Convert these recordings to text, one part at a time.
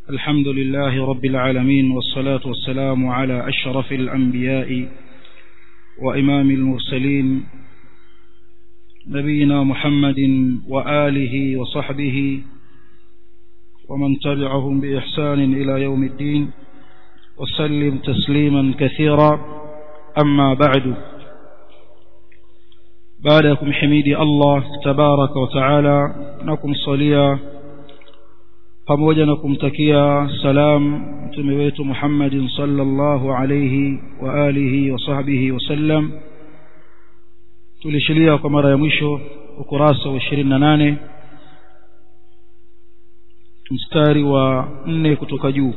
الحمد لله رب العالمين والصلاة والسلام على أشرف الأنبياء وإمام المرسلين نبينا محمد وآله وصحبه ومن تبعهم بإحسان إلى يوم الدين وسلم تسليما كثيرا أما بعد بعدكم حميدي الله تبارك وتعالى نكم صليا pamoja na kumtakia salam mtume wetu Muhammadin sallallahu alayhi wa alihi wa sahbihi wasallam tulishilia kwa mara ya mwisho ukurasa wa 28 mstari wa 4 kutoka juu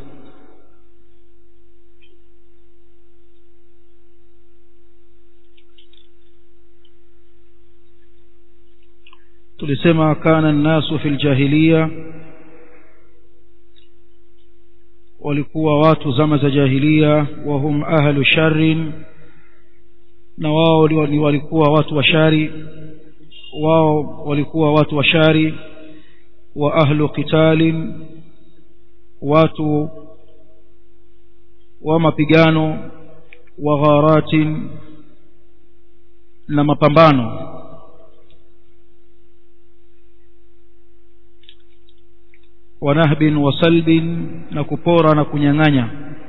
tulisema kana nnasu fil jahiliya walikuwa watu zama za jahiliya wahum ahlu sharrin na wao ni walikuwa watu wa shari wao walikuwa watu wa shari wa ahlu qitalin watu wa mapigano wa gharatin na mapambano ونهب وسلب نكبورا نكنيانغانيا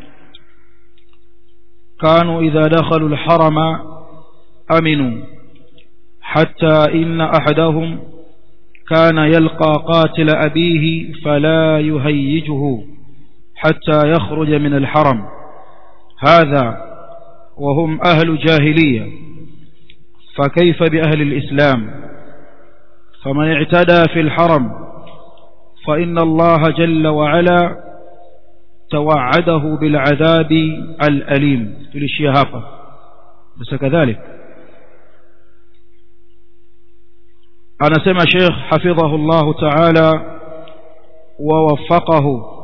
كانوا إذا دخلوا الحرم أمنوا حتى إن أحدهم كان يلقى قاتل أبيه فلا يهيجه حتى يخرج من الحرم هذا وهم أهل جاهلية فكيف بأهل الإسلام فمن اعتدى في الحرم فإن الله جل وعلا توعده بالعذاب الأليم تلشي هافا بس كذلك أنا سمع شيخ حفظه الله تعالى ووفقه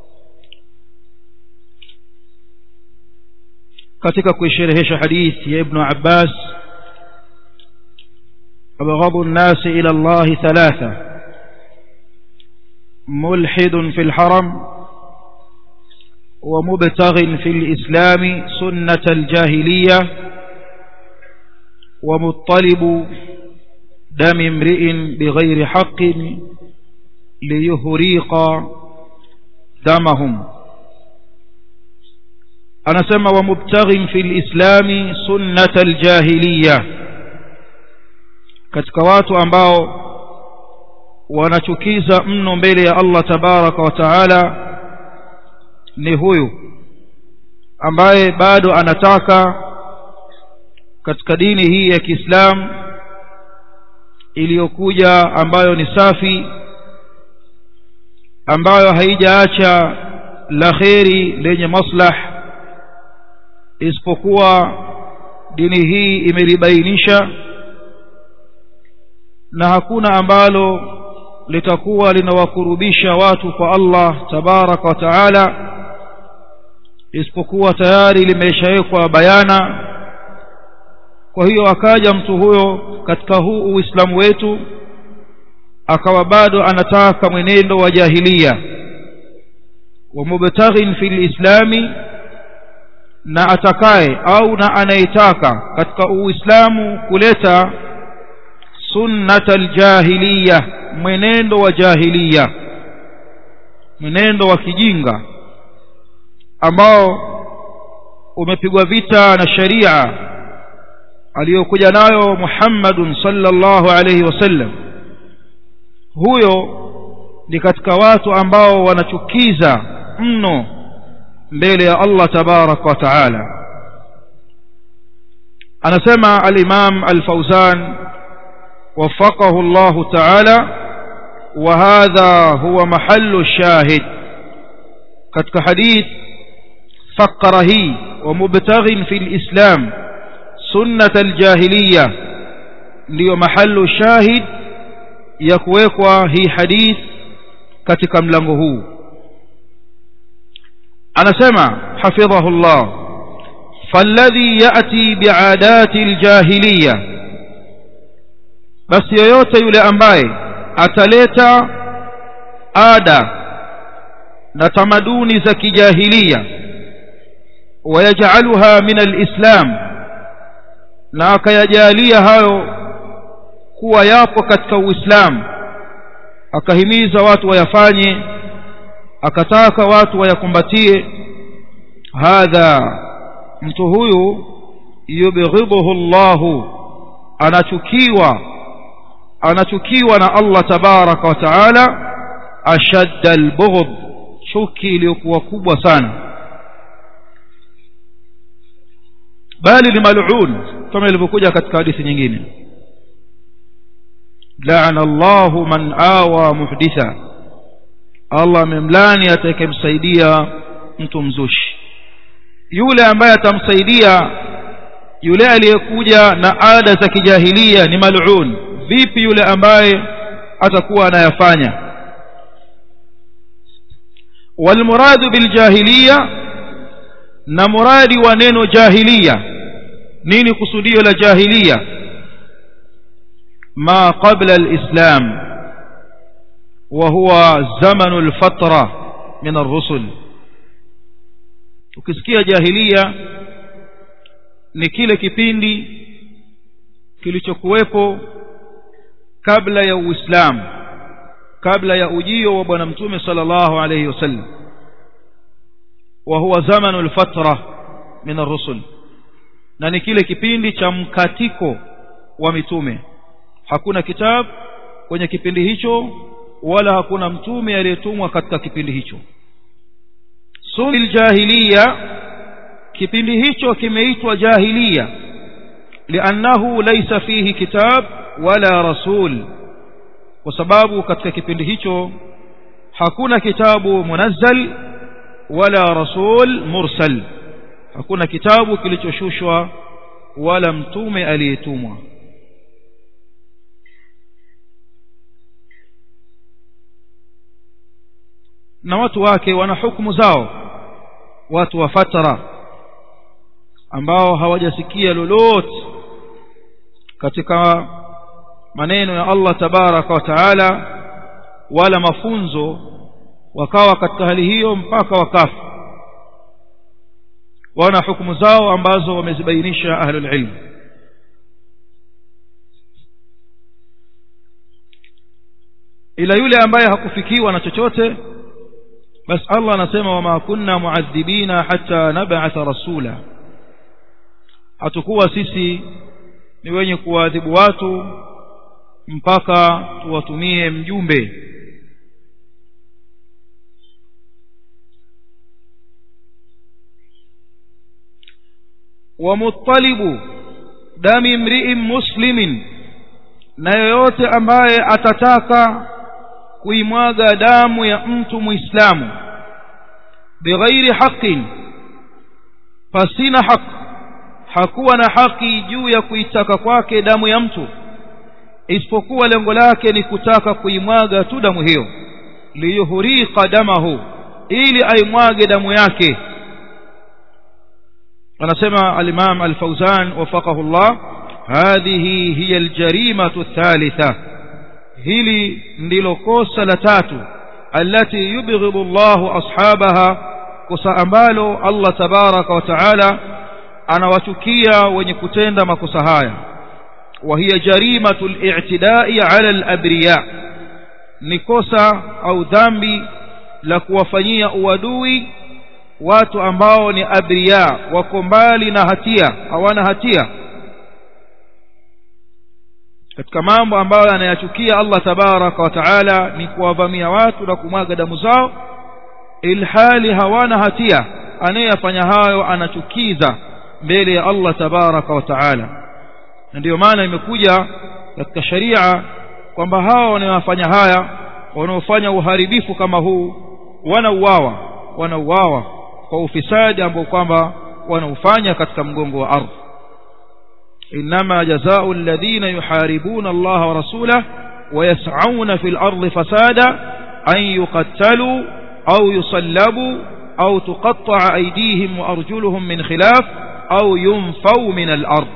katika kuisherehesha hadithi ya ibnu abbas abghadu nnasi ila allahi thalatha ملحد في الحرم ومبتغ في الإسلام سنة الجاهلية ومطلب دم امرئ بغير حق ليهريق دمهم أنا سمى ومبتغ في الإسلام سنة الجاهلية katika watu ambao wanachukiza mno mbele ya Allah tabaraka wa taala ni huyu ambaye bado anataka katika dini hii ya Kiislamu iliyokuja ambayo ni safi ambayo haijaacha la kheri lenye maslah isipokuwa dini hii imelibainisha na hakuna ambalo litakuwa linawakurubisha watu kwa Allah tabaraka wa taala isipokuwa tayari limeshawekwa bayana kwa hiyo akaja mtu huyo katika huu uislamu wetu akawa bado anataka mwenendo wa jahilia wa mubtaghin fil islami na atakaye au na anayetaka katika uislamu kuleta sunnat aljahiliya mwenendo wa jahiliya mwenendo wa kijinga ambao umepigwa vita na sharia aliyokuja nayo Muhammadun sallallahu alayhi wasallam huyo ni katika watu ambao wanachukiza mno mbele ya Allah tabarak wa taala anasema al-Imam al-Fawzan وفقه الله تعالى وهذا هو محل الشاهد katika hadith فقره ومبتغ في الإسلام سنة الجاهلية ndio mahallu shahid ya kuwekwa hii hadith katika mlango huu anasema hafidhahu Allah falladhi yati bi'adati aljahiliya basi yoyote yule ambaye ataleta ada na tamaduni za kijahilia wayajaluha min alislam na akayajalia hayo kuwa yapo katika uislamu akahimiza watu wayafanye akataka watu wayakumbatie hadha mtu huyu yubghidhuhu Allahu anachukiwa anachukiwa na Allah tabaraka wa taala ashadda albughd chuki iliyokuwa kubwa sana bali ni mal'un kama ilivyokuja katika hadithi nyingine la'ana Allahu man awa muhditha Allah amemlani atakayemsaidia mtu mzushi yule ambaye atamsaidia yule aliyekuja na ada za kijahilia ni mal'un vipi yule ambaye atakuwa anayafanya walmuradu biljahiliya na muradi wa neno jahiliya nini kusudio la jahiliya ma qabla alislam wa huwa zamanu alfatra min arrusul ukisikia jahiliya ni kile kipindi kilichokuwepo kabla ya uislamu kabla ya ujio wa bwana mtume sallallahu alayhi wasallam wa huwa zamanu alfatra min ar-rusul na ni kile kipindi cha mkatiko wa mitume hakuna kitabu kwenye kipindi hicho wala hakuna mtume aliyetumwa katika kipindi hicho sunil jahiliya kipindi hicho kimeitwa jahiliya liannahu laysa fihi kitab wala rasul kwa sababu katika kipindi hicho hakuna kitabu munazzal wala rasul mursal hakuna kitabu kilichoshushwa wala mtume aliyetumwa na watu wake wana hukumu zao watu wa fatara ambao hawajasikia lolote katika maneno ya Allah tabaraka wa taala wala mafunzo wakawa katika hali hiyo mpaka wakafa wana hukumu zao ambazo wamezibainisha ahlul ilm ila yule ambaye hakufikiwa na chochote basi Allah anasema wama kunna muadhibina hatta nab'atha rasula hatakuwa sisi ni wenye kuadhibu watu mpaka tuwatumie mjumbe ومطلب دم امرئ مسلم na yoyote ambaye atataka kuimwaga damu ya mtu muislamu bighairi haqqin pasina haki hakuwa na haki juu ya kuitaka kwake damu ya mtu isipokuwa lengo lake ni kutaka kuimwaga tu damu hiyo liyuhriqa damahu ili aimwage damu yake anasema al-Imam al-Fawzan wafaqahu Allah hadhihi hiya al-jarimatu ath-thalitha hili ndilo kosa la tatu allati yubghidu Allah ashabaha kosa ambalo Allah tabaraka wa taala anawachukia wenye kutenda makosa haya wa hiya jarimatu al-i'tida'i 'ala al-abriya ni kosa au dhambi la kuwafanyia uadui watu ambao ni abriya wako mbali na hatia hawana hatia katika mambo ambayo anayachukia Allah tabaraka wa taala ni kuwavamia watu na kumwaga damu zao ilhali hawana hatia anayefanya hayo anachukiza mbele ya Allah tabaraka wa taala na ndiyo maana imekuja katika sharia kwamba hao wanaofanya haya wanaofanya uharibifu kama huu wanauawa wanauawa kwa ufisadi ambao kwamba wanaufanya katika mgongo wa ardhi إنما جزاء الذين يحاربون الله ورسوله ويسعون في الأرض فسادا أن يقتلوا أو يصلبوا أو تقطع أيديهم وأرجلهم من خلاف أو ينفوا من الأرض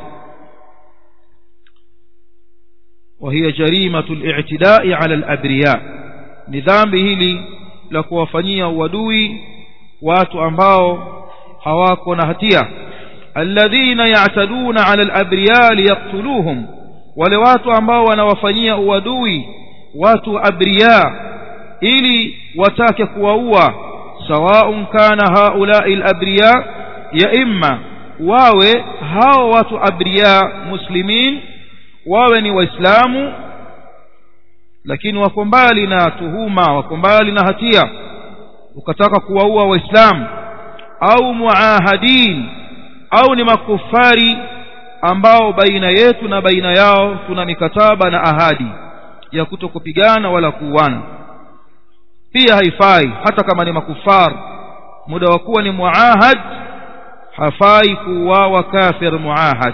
وهي جريمة الاعتداء على الأبرياء نظام به لي la kuwafanyia uadui watu ambao hawako na hatia alladhina ya'taduna 'ala al-abriya liyaktuluhum wale watu ambao wanawafanyia uadui watu abriya ili watake kuwaua sawaun kana haula'i al-abriya ya imma wawe hao watu abriya muslimin wawe ni waislamu lakini wako mbali na tuhuma wako mbali na hatia ukataka kuwaua waislamu au muahadin au ni makufari ambao baina yetu na baina yao tuna mikataba na ahadi ya kutokupigana wala kuuana pia haifai hata kama ni makufar muda wa kuwa ni muahad hafai kuuawa kafir muahad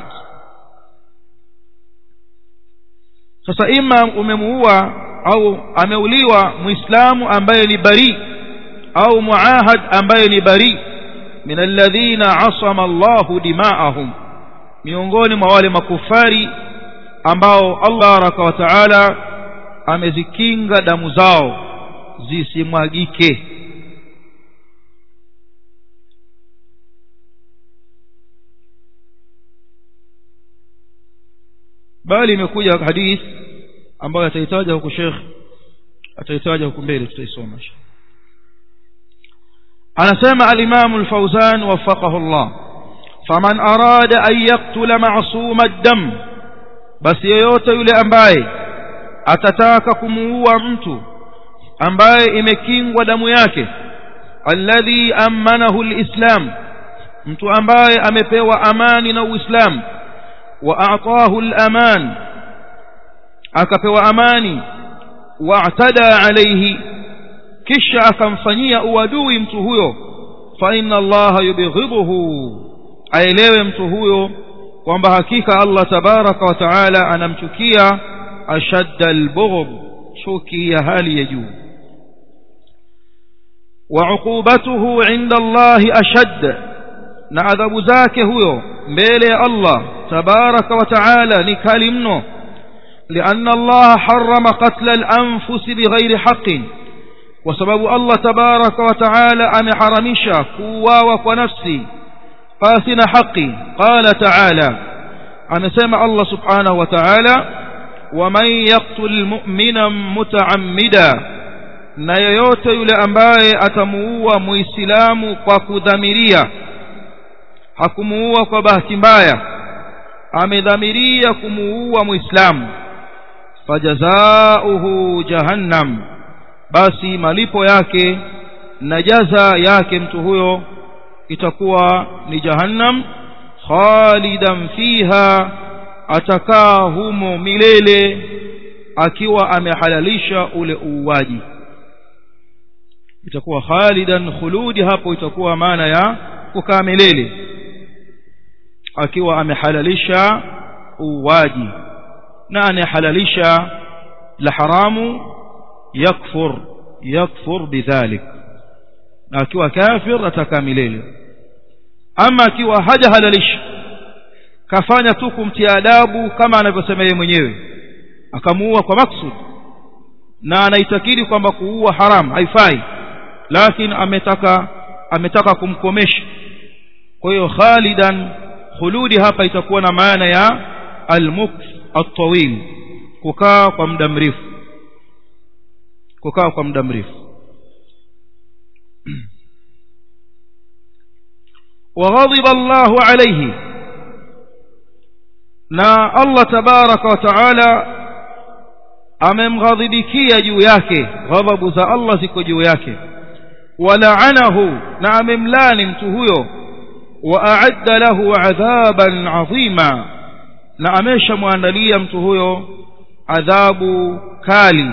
sasa ima umemuua au ameuliwa muislamu ambaye ni bari au muahad ambaye ni bari min alladhina asama Allahu dima'ahum miongoni mwa wale makufari ambao Allah baraka wa taala amezikinga damu zao zisimwagike bali imekuja hadith ambayo atahitaja huko Sheikh atahitaja huko mbele tutaisoma anasema al-Imam al-Fawzan waffaqahu Allah faman arada an yaqtula ma'suma ad-dam basi yoyote yule ambaye atataka kumuua mtu ambaye imekingwa damu yake alladhi amanahu al-islam mtu ambaye amepewa amani na uislamu واعطاه الامان akapewa amani waatada alayhi kisha akamfanyia uadui mtu huyo fa inna allaha yubghidhuhu aelewe mtu huyo kwamba hakika Allah tabaraka wa taala anamchukia ashadda albughd chuki ya hali ya juu wa uqubatuhu inda allahi ashadd na adhabu zake huyo mbele ya Allah تبارك وتعالى نكال منه لأن الله حرم قتل الأنفس بغير حق وسبب الله تبارك وتعالى أم حرمشا كوا ونفسي قاسنا حقي قال تعالى أنا سمع الله سبحانه وتعالى ومن يقتل مؤمنا متعمدا na yoyote yule ambaye atamuua muislamu kwa kudhamiria hakumuua kwa bahati mbaya amedhamiria kumuua muislamu fajazauhu jahannam basi malipo yake na jaza yake mtu huyo itakuwa ni jahannam khalidan fiha atakaa humo milele akiwa amehalalisha ule uuaji itakuwa khalidan khuludi hapo itakuwa maana ya kukaa milele akiwa amehalalisha uwaji na anayehalalisha la haramu yakfur yakfur bidhalik na akiwa kafir atakaa milele ama akiwa hajahalalisha kafanya tu kumtia adabu kama anavyosema yeye mwenyewe akamuua kwa maksud na anaitakidi kwamba kuua haram haifai lakini ametaka ametaka kumkomesha kwa hiyo khalidan khuludi hapa itakuwa na maana ya almukth at-tawil kukaa kwa muda mrefu kukaa kwa muda mrefu وغضب الله عليه na Allah tabaraka wa taala amemghadhibikia juu yake ghadhabu za Allah ziko juu yake walaanahu na amemlani mtu huyo واعد له عذابا عظيما na ameshamwandalia mtu huyo adhabu kali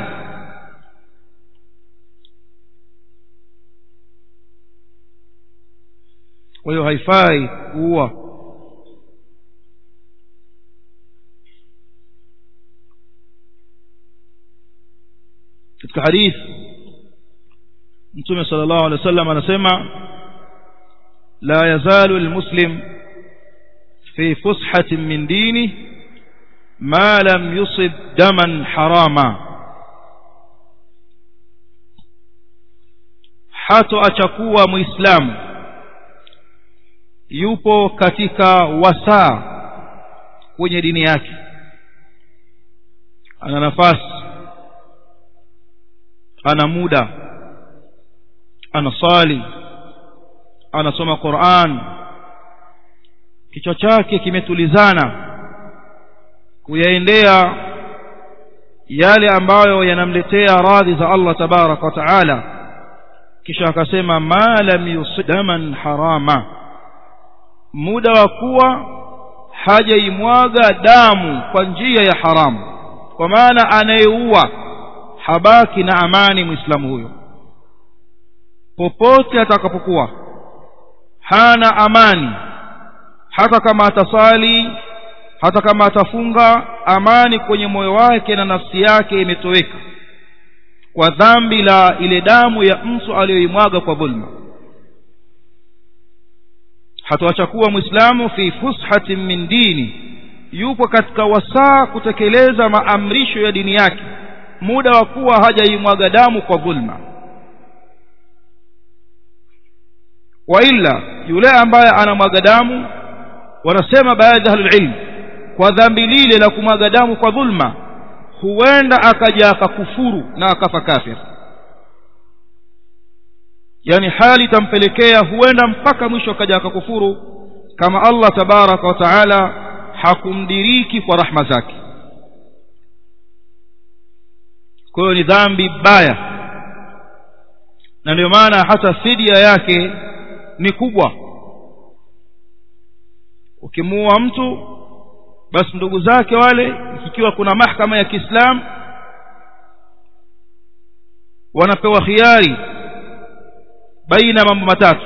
kwa hiyo haifai kuua katika hadith mtume sallallahu alaihi wasallam anasema لا يزال المسلم في فسحة من دينه ما لم يصب دما حراما hatoacha kuwa muislamu yupo katika wasaa kwenye dini yake ana nafasi ana muda anasali anasoma Qur'an kichwa chake kimetulizana kuyaendea yale ambayo yanamletea radhi za Allah tabarak wa taala kisha akasema ma lam yusidaman harama muda wa kuwa hajaimwaga damu kwa njia ya haramu kwa maana anayeua habaki na amani muislamu huyo popote atakapokuwa hana amani hata kama atasali hata kama atafunga amani kwenye moyo wake na nafsi yake imetoweka kwa dhambi la ile damu ya mtu aliyoimwaga kwa dhulma hatuacha kuwa muislamu fi fushatin min dini yupo katika wasaa kutekeleza maamrisho ya dini yake muda wa kuwa hajaimwaga damu kwa dhulma wa illa yule ambaye anamwaga damu wanasema baadhi ya ahlulilm kwa dhambi lile la kumwaga damu kwa dhulma huenda akaja akakufuru na akafa kafir yani hali itampelekea huenda mpaka mwisho akaja akakufuru kama Allah tabaraka wa taala hakumdiriki kwa rahma zake kwa hiyo ni dhambi baya na ndio maana hata fidia yake ni kubwa ukimuua mtu basi ndugu zake wale ikiwa kuna mahkama ya Kiislamu wanapewa khiari baina mambo matatu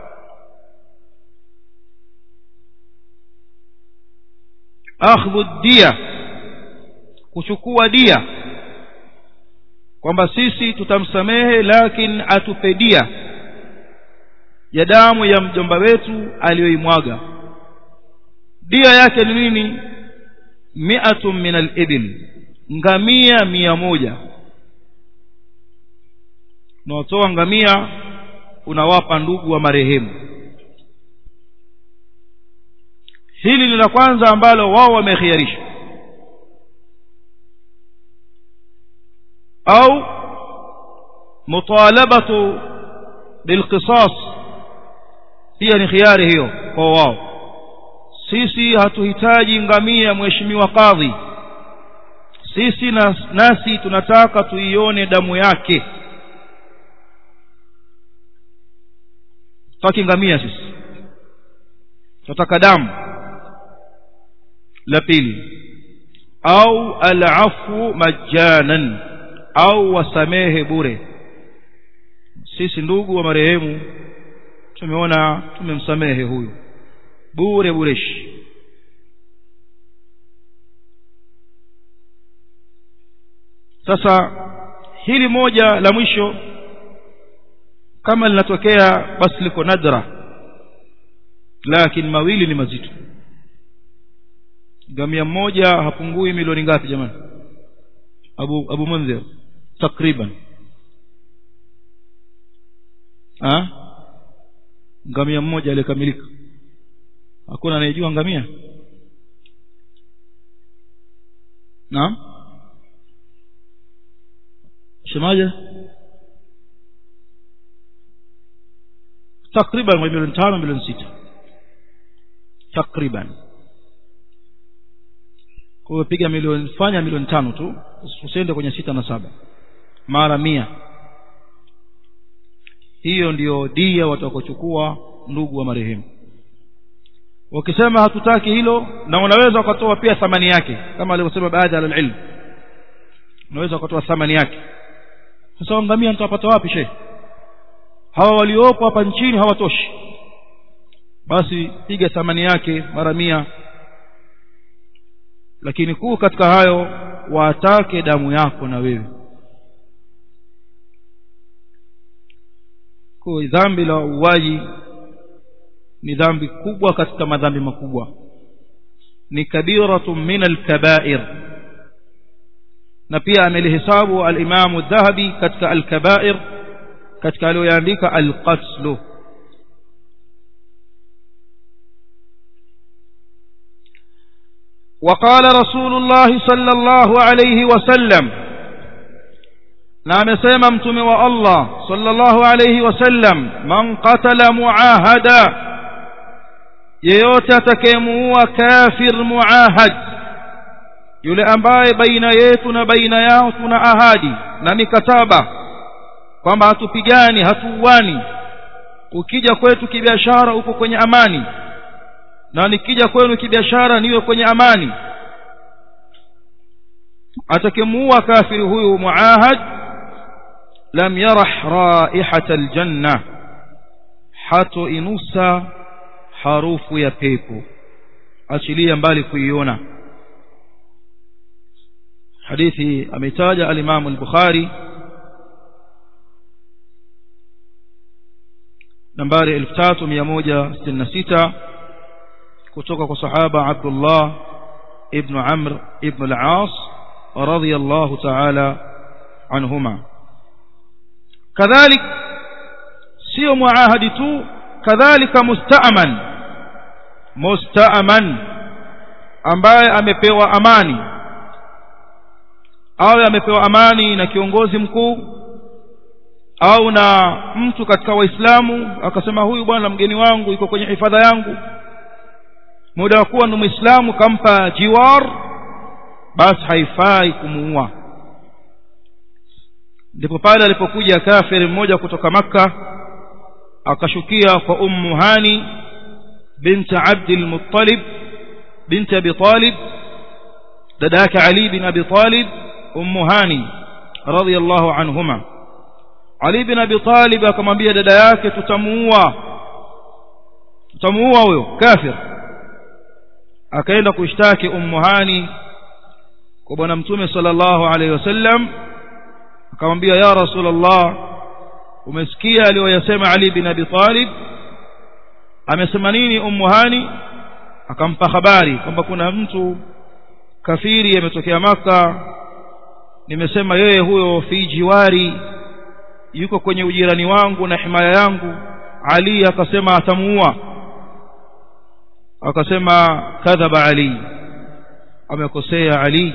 akhdhu dia kuchukua dia kwamba sisi tutamsamehe lakini atupe dia ya damu ya mjomba wetu aliyoimwaga dia yake ni nini mi'atun min al-ibil ngamia mia moja unaotoa ngamia unawapa ndugu wa marehemu hili ni la kwanza ambalo wao wamekhiarisha au mutalabatu bilqisas pia ni khiari hiyo kwa wao sisi hatuhitaji ngamia mheshimiwa kadhi sisi na, nasi tunataka tuione damu yake tutaki ngamia sisi tunataka damu la pili au alafu majanan au wasamehe bure sisi ndugu wa marehemu tumeona tumemsamehe huyu bure bureshi sasa hili moja la mwisho kama linatokea basi liko nadra lakini mawili ni mazito gamia mmoja hapungui milioni ngapi jamani abu abu munzir takriban ha ngamia mmoja aliyekamilika hakuna anayejua ngamia naam semaje takriban milioni tano milioni sita takriban kwa hiyo piga milioni fanya milioni tano tu usiende kwenye sita na saba mara mia hiyo ndiyo dia watakochukua ndugu wa marehemu wakisema hatutaki hilo na unaweza ukatoa pia thamani yake kama alivyosema baadhi ya ilmu unaweza ukatoa thamani yake sasa ngamia nitapata wapi shehe hawa waliopo hapa nchini hawatoshi basi piga thamani yake mara mia lakini kuu katika hayo watake damu yako na wewe kwa dhambi la uwaji ni dhambi kubwa katika madhambi makubwa ni kabiratu min alkabair na pia amelihesabu al-Imam dhahabi katika al-Kaba'ir katika aliyoyaandika alqatlu وقال رسول الله صلى الله عليه وسلم na amesema mtume wa Allah sallallahu alayhi wasallam man qatala muahada yeyote atakayemuua kafir muahad yule ambaye baina yetu na baina yao tuna ahadi na mikataba kwamba hatupigani hatuuani ukija kwetu kibiashara uko kwenye amani na nikija kwenu kibiashara niwe kwenye amani atakemuua kafiri huyu muahad lam yarah raihata aljanna hato inusa harufu ya pepo achilia mbali kuiona hadithi ametaja al-Imam al-Bukhari nambari 3166 kutoka kwa sahaba Abdullah ibn Amr ibn al-As radiyallahu ta'ala anhuma kadhalik sio muahadi tu kadhalika musta'man musta'man ambaye amepewa amani awe amepewa amani na kiongozi mkuu au na mtu katika waislamu akasema huyu bwana mgeni wangu yuko kwenye hifadha yangu muda wa kuwa ni muislamu kampa jiwar basi haifai kumuua ndipo pale alipokuja kafiri mmoja kutoka makka akashukia kwa ummu hani bint abd al-muttalib bint abi talib dada yake ali bin abi talib ummu hani radhiyallahu anhuma ali bin abi talib akamwambia dada yake tutamuua tutamuua huyo kafir akaenda kushtaki ummu hani kwa bwana mtume sallallahu alaihi wasallam akamwambia ya rasulullah umesikia aliyoyasema ali bin abi talib amesema nini ummu hani akampa habari kwamba kuna mtu kafiri ametokea maka nimesema yeye huyo fi jiwari yuko kwenye ujirani wangu na himaya yangu ali akasema atamuua akasema kadhaba ali amekosea ali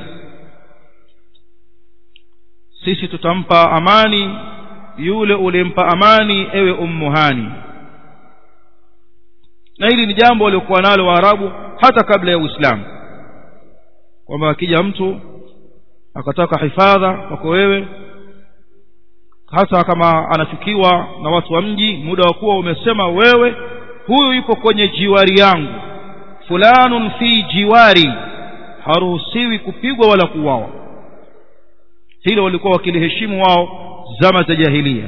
sisi tutampa amani yule ulimpa amani ewe ummuhani na hili ni jambo waliokuwa nalo waarabu hata kabla ya uislamu kwamba akija mtu akataka hifadha kwako wewe hata kama anafikiwa na watu wa mji muda wa kuwa umesema wewe huyu yupo kwenye jiwari yangu fulanun fi jiwari haruhusiwi kupigwa wala kuuawa hilo walikuwa wakiliheshimu wao zama za jahilia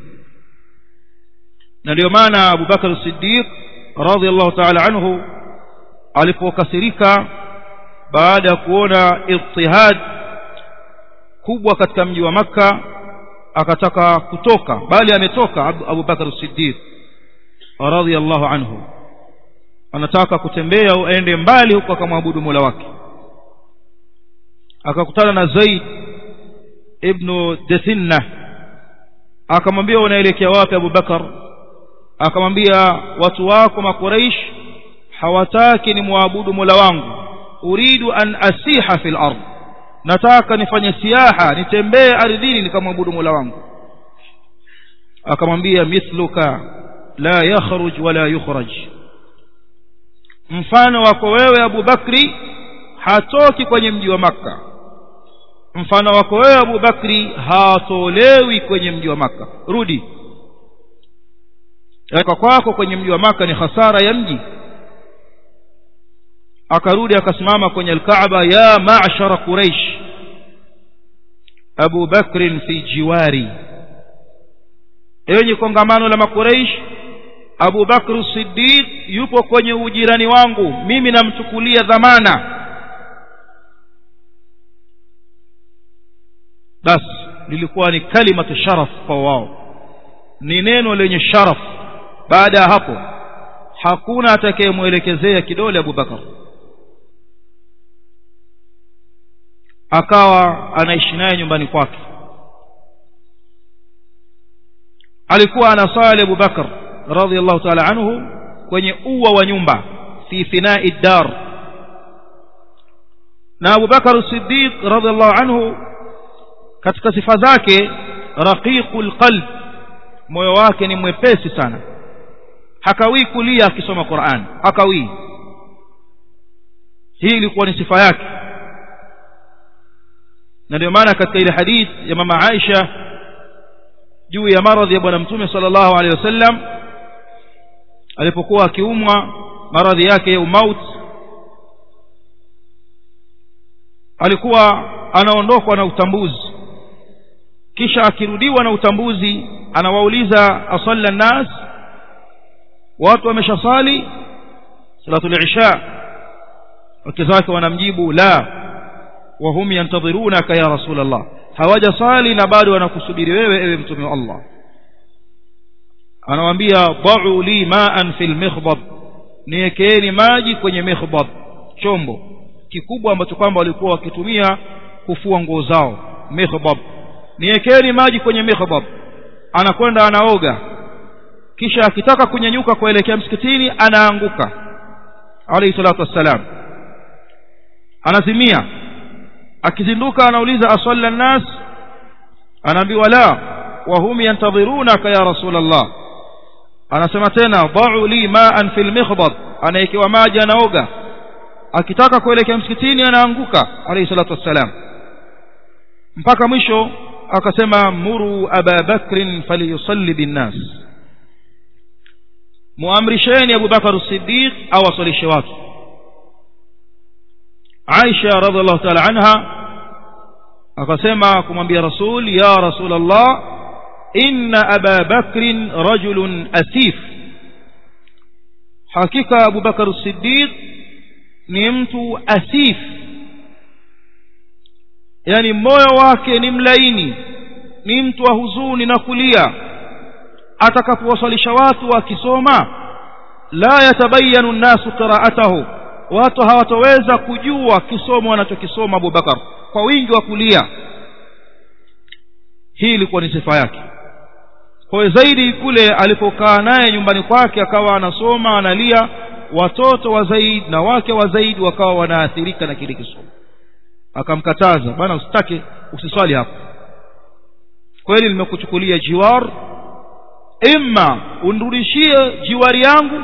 na ndio maana Abu Bakar Siddiq radhiallahu ta'ala anhu alipokasirika baada ya kuona ittihad kubwa katika mji wa maka akataka kutoka bali ametoka Abu Bakar Siddiq radhiallahu anhu anataka kutembea au aende mbali huko akamwabudu Mola wake akakutana na Zaid ibn Dathinna akamwambia unaelekea wapi Abu Bakar akamwambia watu wako makuraish hawataki ni muabudu Mola wangu uridu an asiha fil ard nataka nifanye siaha nitembee ardhini nikamwabudu Mola wangu akamwambia mithluka la yakhruj wala yukhraj mfano wako wewe Abu Bakri hatoki kwenye mji wa maka mfano wako wewe Abu Bakri hatolewi kwenye mji wa maka rudi kwa kwako kwenye mji wa maka ni hasara ya mji akarudi akasimama kwenye alkaaba ya ma'shara quraish Abu Bakr fi jiwari enyi kongamano la makuraish Abu Bakr Siddiq yupo kwenye ujirani wangu mimi namchukulia dhamana basi lilikuwa ni kalimatu sharaf kwa wao ni neno lenye sharaf baada ya hapo hakuna atakayemwelekezea kidole Abu Bakar akawa anaishi naye nyumbani kwake alikuwa anasali Abu Bakar radhiallahu ta'ala anhu kwenye ua wa nyumba fi finai dar na Abu Bakar Siddiq radhiallahu anhu katika sifa zake raqiqul qalb moyo wake ni mwepesi sana hakawii kulia akisoma Qur'an hakawii hii ilikuwa ni sifa yake na ndio maana katika ile hadith ya mama Aisha juu ya maradhi ya bwana mtume sallallahu alaihi wasallam alipokuwa akiumwa maradhi yake ya umaut alikuwa anaondokwa na utambuzi kisha akirudiwa na utambuzi anawauliza asalla nas watu wameshasali salatul isha wake zake wanamjibu la wahum yantadhirunaka ya rasul allah hawajasali na bado wanakusubiri wewe ewe mtume wa allah anawaambia da'u li ma'an fil mikhdab niekeeni maji kwenye mikhdab chombo kikubwa ambacho kwamba walikuwa wakitumia kufua nguo zao mikhdab niekeni maji kwenye mikhdab anakwenda anaoga kisha akitaka kunyanyuka kuelekea msikitini anaanguka alayhi salatu wassalam anazimia akizinduka anauliza asalla nnas anaambiwa la wahum yantadhirunaka ya rasul allah anasema tena da'u li ma'an fil mikhdab anaekewa maji anaoga akitaka kuelekea msikitini anaanguka alayhi salatu wassalam mpaka mwisho akasema muru aba bakrin falyusalli binnas muamrisheni Abu Bakar Siddiq awasalishe watu Aisha radhiallahu ta'ala anha akasema kumwambia Rasul ya Rasul Allah inna Aba Bakrin rajulun asif hakika Abu Bakar Siddiq ni mtu asif yani moyo wake ni mlaini ni mtu wa huzuni na kulia atakapowasalisha watu wakisoma la yatabayanu nnasu qira'atahu watu hawatoweza kujua kisomo wanachokisoma Abu Bakar kwa wingi wa kulia hii ilikuwa ni sifa yake kwa zaidi kule alipokaa naye nyumbani kwake akawa anasoma analia watoto wa Zaid na wake wa Zaid wakawa wanaathirika na kile kisomo akamkataza bana usitake usiswali hapa kweli nimekuchukulia jiwar imma unrudishie jiwari yangu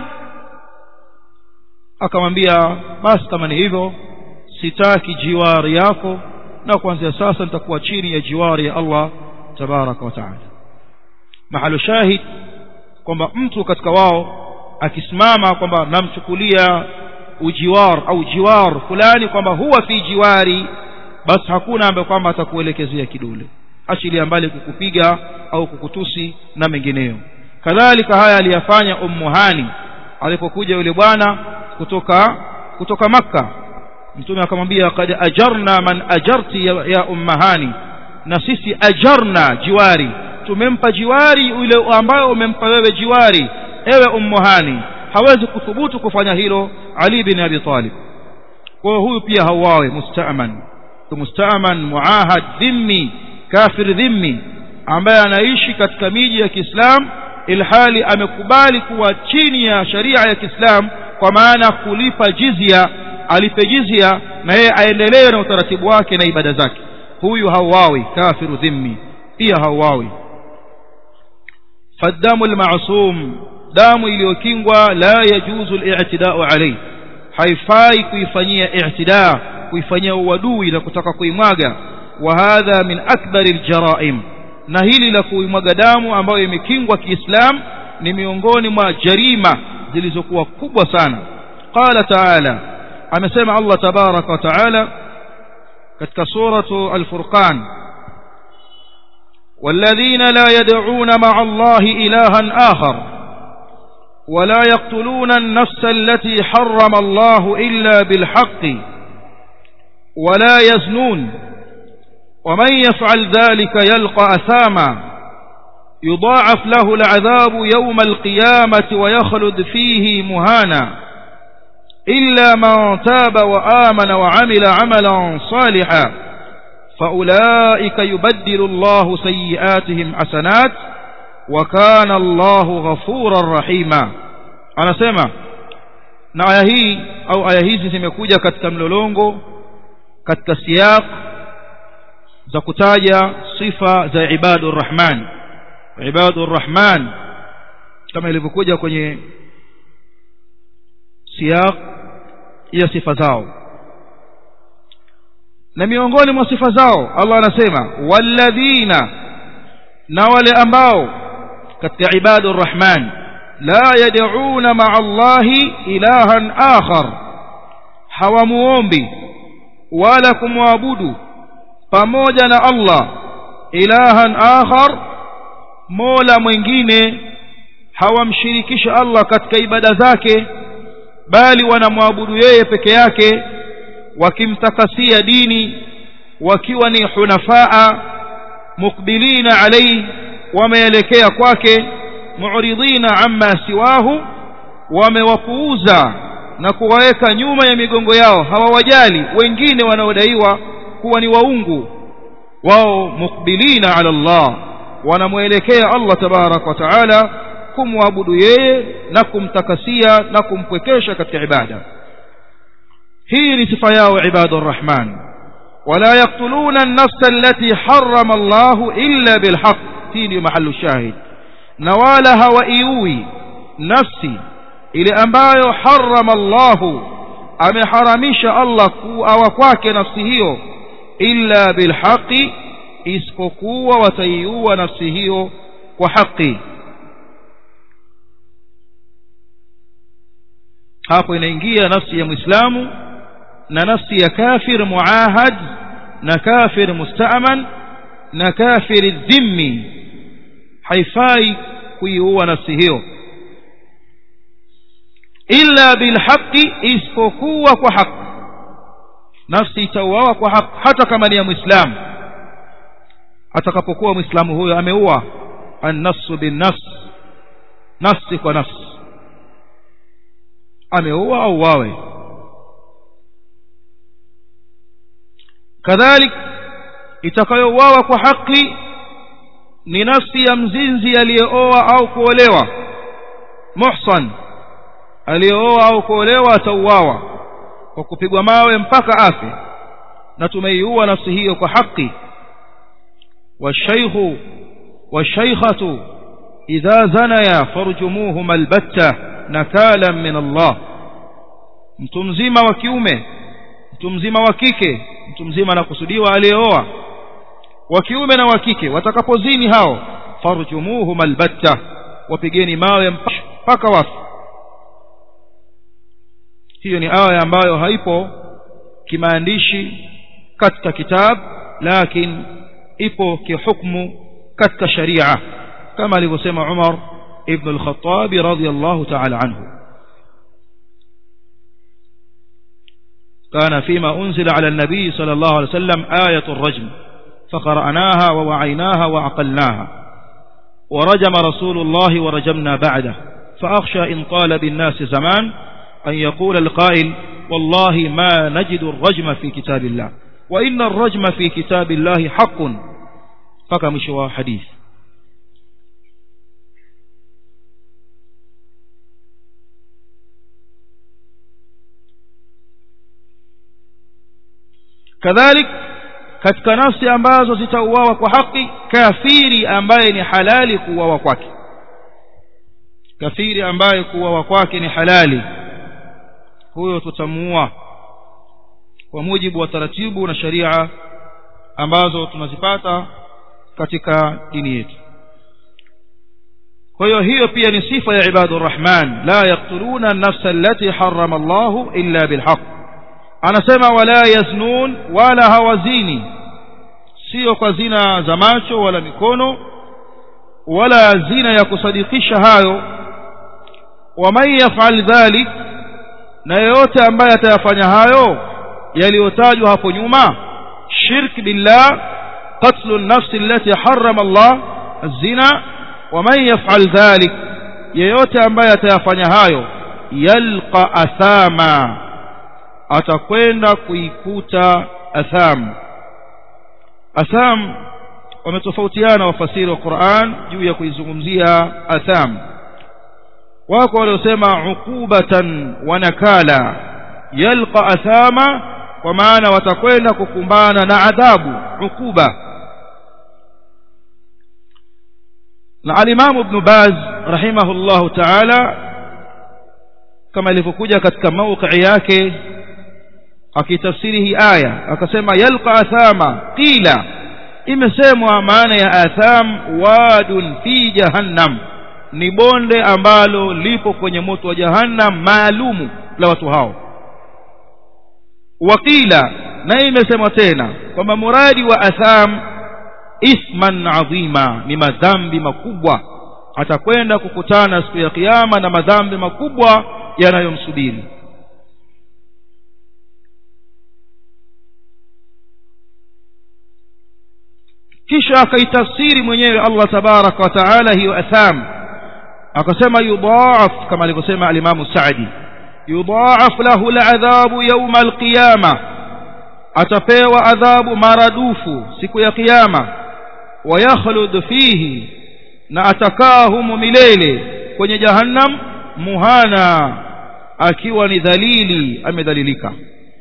akamwambia basi kama ni hivyo sitaki jiwari yako na kuanzia sasa nitakuwa chini ya jiwari ya Allah tabaraka wa taala mahalo shahid kwamba mtu katika wao akisimama kwamba namchukulia ujiwar au jiwar fulani kwamba huwa fi jiwari basi hakuna ambaye kwamba atakuelekezea kidole achilia mbali kukupiga au kukutusi na mengineyo kadhalika haya aliyafanya ummu hani alipokuja yule bwana kutoka kutoka makka mtume akamwambia kad ajarna man ajarti ya, ya ummahani na sisi ajarna jiwari tumempa jiwari yule ambayo umempa wewe jiwari ewe ummuhani hawezi kuthubutu kufanya hilo ali bin abi talib kwa huyu pia hawawe mustaaman mustaaman muahad dhimmi kafir dhimmi ambaye anaishi katika miji ya Kiislamu ilhali amekubali kuwa chini ya sharia ya Kiislamu kwa maana kulipa jizya alipe jizya na yeye aendelee na utaratibu wake na ibada zake huyu hawawi kafiru dhimmi pia hawawi fadamu almasum damu iliyokingwa la yajuzu al-i'tida'u alayhi haifai kuifanyia i'tida kuifanyia uadui na kutaka kuimwaga wa hadha min akbar al-jara'im na hili la kuimwaga damu ambayo imekingwa kiislam ni miongoni mwa jarima zilizokuwa kubwa sana qala ta'ala amesema Allah tabaraka wa ta'ala katika suratu al-furqan والذين لا يدعون مع الله إلها آخر ولا يقتلون النفس التي حرم الله إلا بالحق ولا يزنون ومن يفعل ذلك يلقى أثاما يضاعف له العذاب يوم القيامة ويخلد فيه مهانا إلا من تاب وآمن وعمل عملا صالحا فأولئك يبدل الله سيئاتهم حسنات wa kana Allahu ghafuran rahima anasema na aya hii au aya hizi zimekuja katika mlolongo katika siyaq za kutaja sifa za ibadur rahman ibadur rahman kama ilivyokuja kwenye siyaq ya sifa zao na miongoni mwa sifa zao Allah anasema walladhina na wale ambao katika ibadur rahman la yad'una ma'a Allahi ilahan akhar hawamuombi wala kumwabudu pamoja na Allah ilahan akhar mola mwingine hawamshirikisha Allah katika ibada zake bali wanamwabudu yeye peke yake wakimtakasia dini wakiwa ni hunafaa mukbilina alayhi wameelekea kwake mu'ridina amma siwahu wamewapuuza na kuwaweka nyuma ya migongo yao hawawajali wengine wanaodaiwa kuwa ni waungu wao mukbilina ala Allah wanamwelekea Allah tabarak wa taala kumwabudu yeye na kumtakasia na kumpwekesha katika ibada hii ni sifa yao ibadur rahman wala yaqtuluna an-nafsa allati harrama Allah illa bilhaq hii ndio mahallu shahid na wala hawaiui nafsi ile ambayo harrama Allah ameharamisha Allah kuawa kwake nafsi hiyo illa bilhaqi isipokuwa wataiua nafsi hiyo kwa haki hapo inaingia nafsi ya muislamu na nafsi ya kafir muahad na kafir musta'man na kafir dhimmi haifai kuiua nafsi hiyo illa bilhaqi isipokuwa kwa haki nafsi itauawa kwa haki hata kama ni ya muislamu atakapokuwa muislamu huyo ameua an-nafsu bin-nafs nafsi kwa nafsi ameua au wawe kadhalik itakayouawa kwa haki ni nafsi ya mzinzi aliyeoa au kuolewa muhsan aliyeoa au kuolewa atauawa kwa kupigwa mawe mpaka afe na tumeiua nafsi hiyo kwa haki والشيخ والشيخة إذا زنيا فارجموهما البتة نكالا من الله mtu mzima wa kiume mtu mzima wa kike mtu mzima anakusudiwa aliyeoa wa kiume na wa kike watakapozini hao farjumuhum albatta wapigeni mawe mpaka wafu hiyo ni aya ambayo haipo kimaandishi katika kitabu lakini ipo kihukmu katika sharia kama alivyosema Umar ibn al-Khattab radiyallahu ta'ala anhu كان فيما أنزل على النبي صلى الله عليه وسلم آية الرجم فقرأناها ووعيناها وعقلناها ورجم رسول الله ورجمنا بعده فأخشى إن طال بالناس زمان أن يقول القائل والله ما نجد الرجم في كتاب الله وإن الرجم في كتاب الله حق فكمشوا حديث kadhalik katika nafsi ambazo zitauawa kwa haki kafiri ambaye ni halali kuuawa kwake kafiri ambaye kuuawa kwake ni halali huyo tutamuua kwa mujibu wa taratibu na sharia ambazo tunazipata katika dini yetu kwa hiyo hiyo pia ni sifa ya ibadur rahman la yaqtuluna an-nafsa allati harrama Allah illa bilhaq anasema wala yaznun wala hawazini sio kwa zina za macho wala mikono wala zina ya kusadikisha hayo waman yaf'al dhalik na yeyote ambaye atayafanya hayo yaliyotajwa hapo nyuma shirk billah qatlu an-nafs allati harrama Allah az-zina waman yaf'al dhalik yeyote ambaye atayafanya hayo yalqa athama atakwenda kuikuta atham atham wametofautiana wafasiri wa Qur'an juu ya kuizungumzia atham wako waliosema uqubatan wa nakala yalqa athama kwa maana watakwenda kukumbana na adhabu uquba na al-Imam Ibn Baz rahimahullahu ta'ala kama ilivyokuja katika mawqi yake akitafsiri hii aya akasema yalqa athama qila imesemwa maana ya atham wadun fi jahannam ni bonde ambalo lipo kwenye moto wa jahannam maalumu la watu hao wakila na imesemwa tena kwamba muradi wa atham isman adhima ni madhambi makubwa atakwenda kukutana siku ya kiyama na madhambi makubwa yanayomsubiri kisha akaitafsiri mwenyewe Allah tabaraka wa taala hiyo atham akasema yudhaaf kama alivyosema alimamu Saadi yudhaaf lahu aladhabu yawma alqiyama atapewa adhabu maradufu siku ya kiyama wayakhlud fihi na atakaa humo milele kwenye jahannam muhana akiwa ni dhalili amedhalilika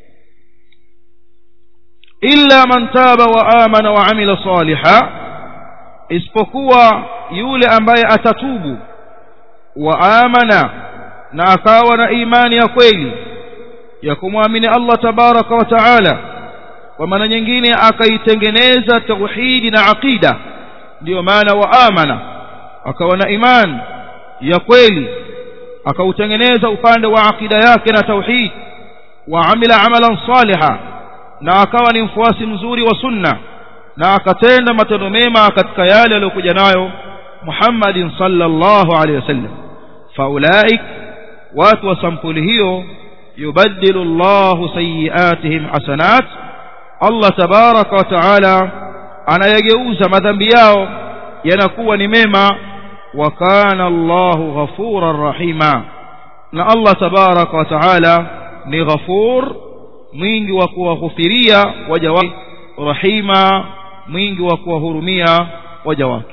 illa man taba wa amana wa amila saliha isipokuwa yule ambaye atatubu wa amana na akawa na imani ya kweli ya kumwamini Allah tabaraka wa taala kwa maana nyingine akaitengeneza tauhidi na aqida ndiyo maana wa amana akawa na imani ya kweli akautengeneza upande wa aqida yake na tauhid wa amila amalan saliha na akawa ni mfuasi mzuri wa sunna na akatenda matendo mema katika yale aliyokuja nayo Muhammadin sallallahu alaihi wasallam faulaik watu wa sampuli hiyo yubaddilu Allahu sayiatihim hasanat Allah tabaraka wa taala anayageuza madhambi yao yanakuwa ni mema wa kana Allahu ghafuran rahima na Allah tabaraka wa taala ni ghafur mwingi wa kuwaghufiria waja wake rahima mwingi wa kuwahurumia waja wake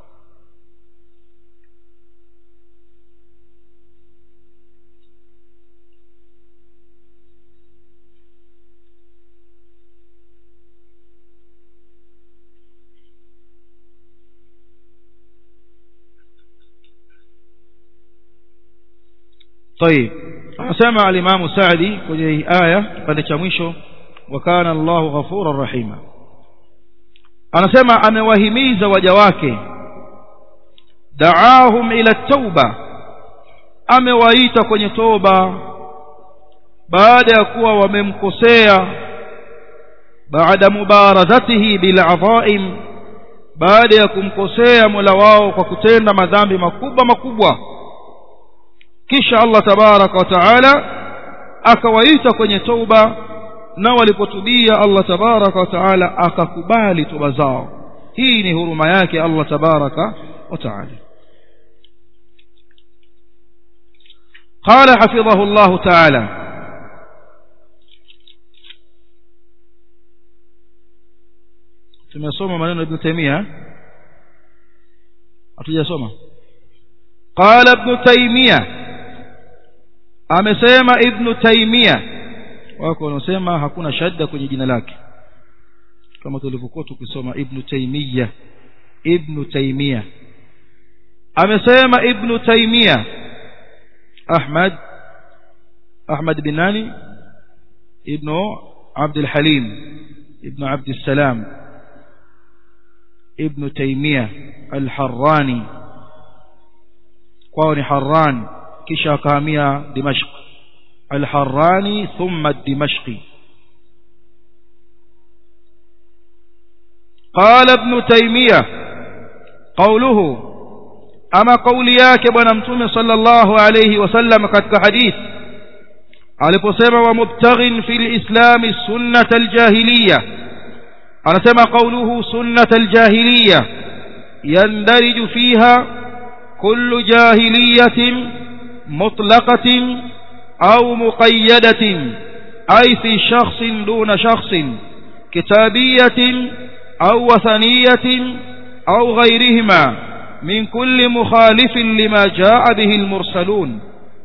طيب anasema alimamu Saadi kwenye hii aya kipande cha mwisho wa kana Allahu ghafuran rahima anasema amewahimiza waja wake daahum ila tauba amewaita kwenye toba baada ya kuwa wamemkosea baada mubaradhatihi bil adhaim baada ya kumkosea Mola wao kwa kutenda madhambi makubwa makubwa kisha Allah tabaraka wa taala akawaita kwenye toba na walipotubia Allah tabaraka wa taala akakubali toba zao hii ni huruma yake Allah tabaraka wa taala قال حفظه الله تعالى tumesoma maneno ibn Taymiyyah hatujasoma qala ibn Taymiyyah amesema ibn Taymiyyah wako wanaosema hakuna shadda kwenye jina lake kama tulivyokuwa tukisoma ibn Taymiyyah ibn Taymiyyah amesema ibn Taymiyyah Ahmad Ahmad bin nani ibn عبد الحليم ابن عبد السلام ابن تيمية الحراني قاوني حران كشا كامية دمشق الحراني ثم الدمشقي قال ابن تيمية قوله أما قولياك بنمتم صلى الله عليه وسلم قد حديث aliposema wa mubtaghin fil islam sunnat aljahiliya anasema qawluhu sunnat aljahiliya yandariju fiha kullu jahiliyatin mutlaqatin au muqayyadatin ay fi shakhsin duna shakhsin kitabiyatin أو وثنية أو غيرهما من كل مخالف لما جاء به المرسلون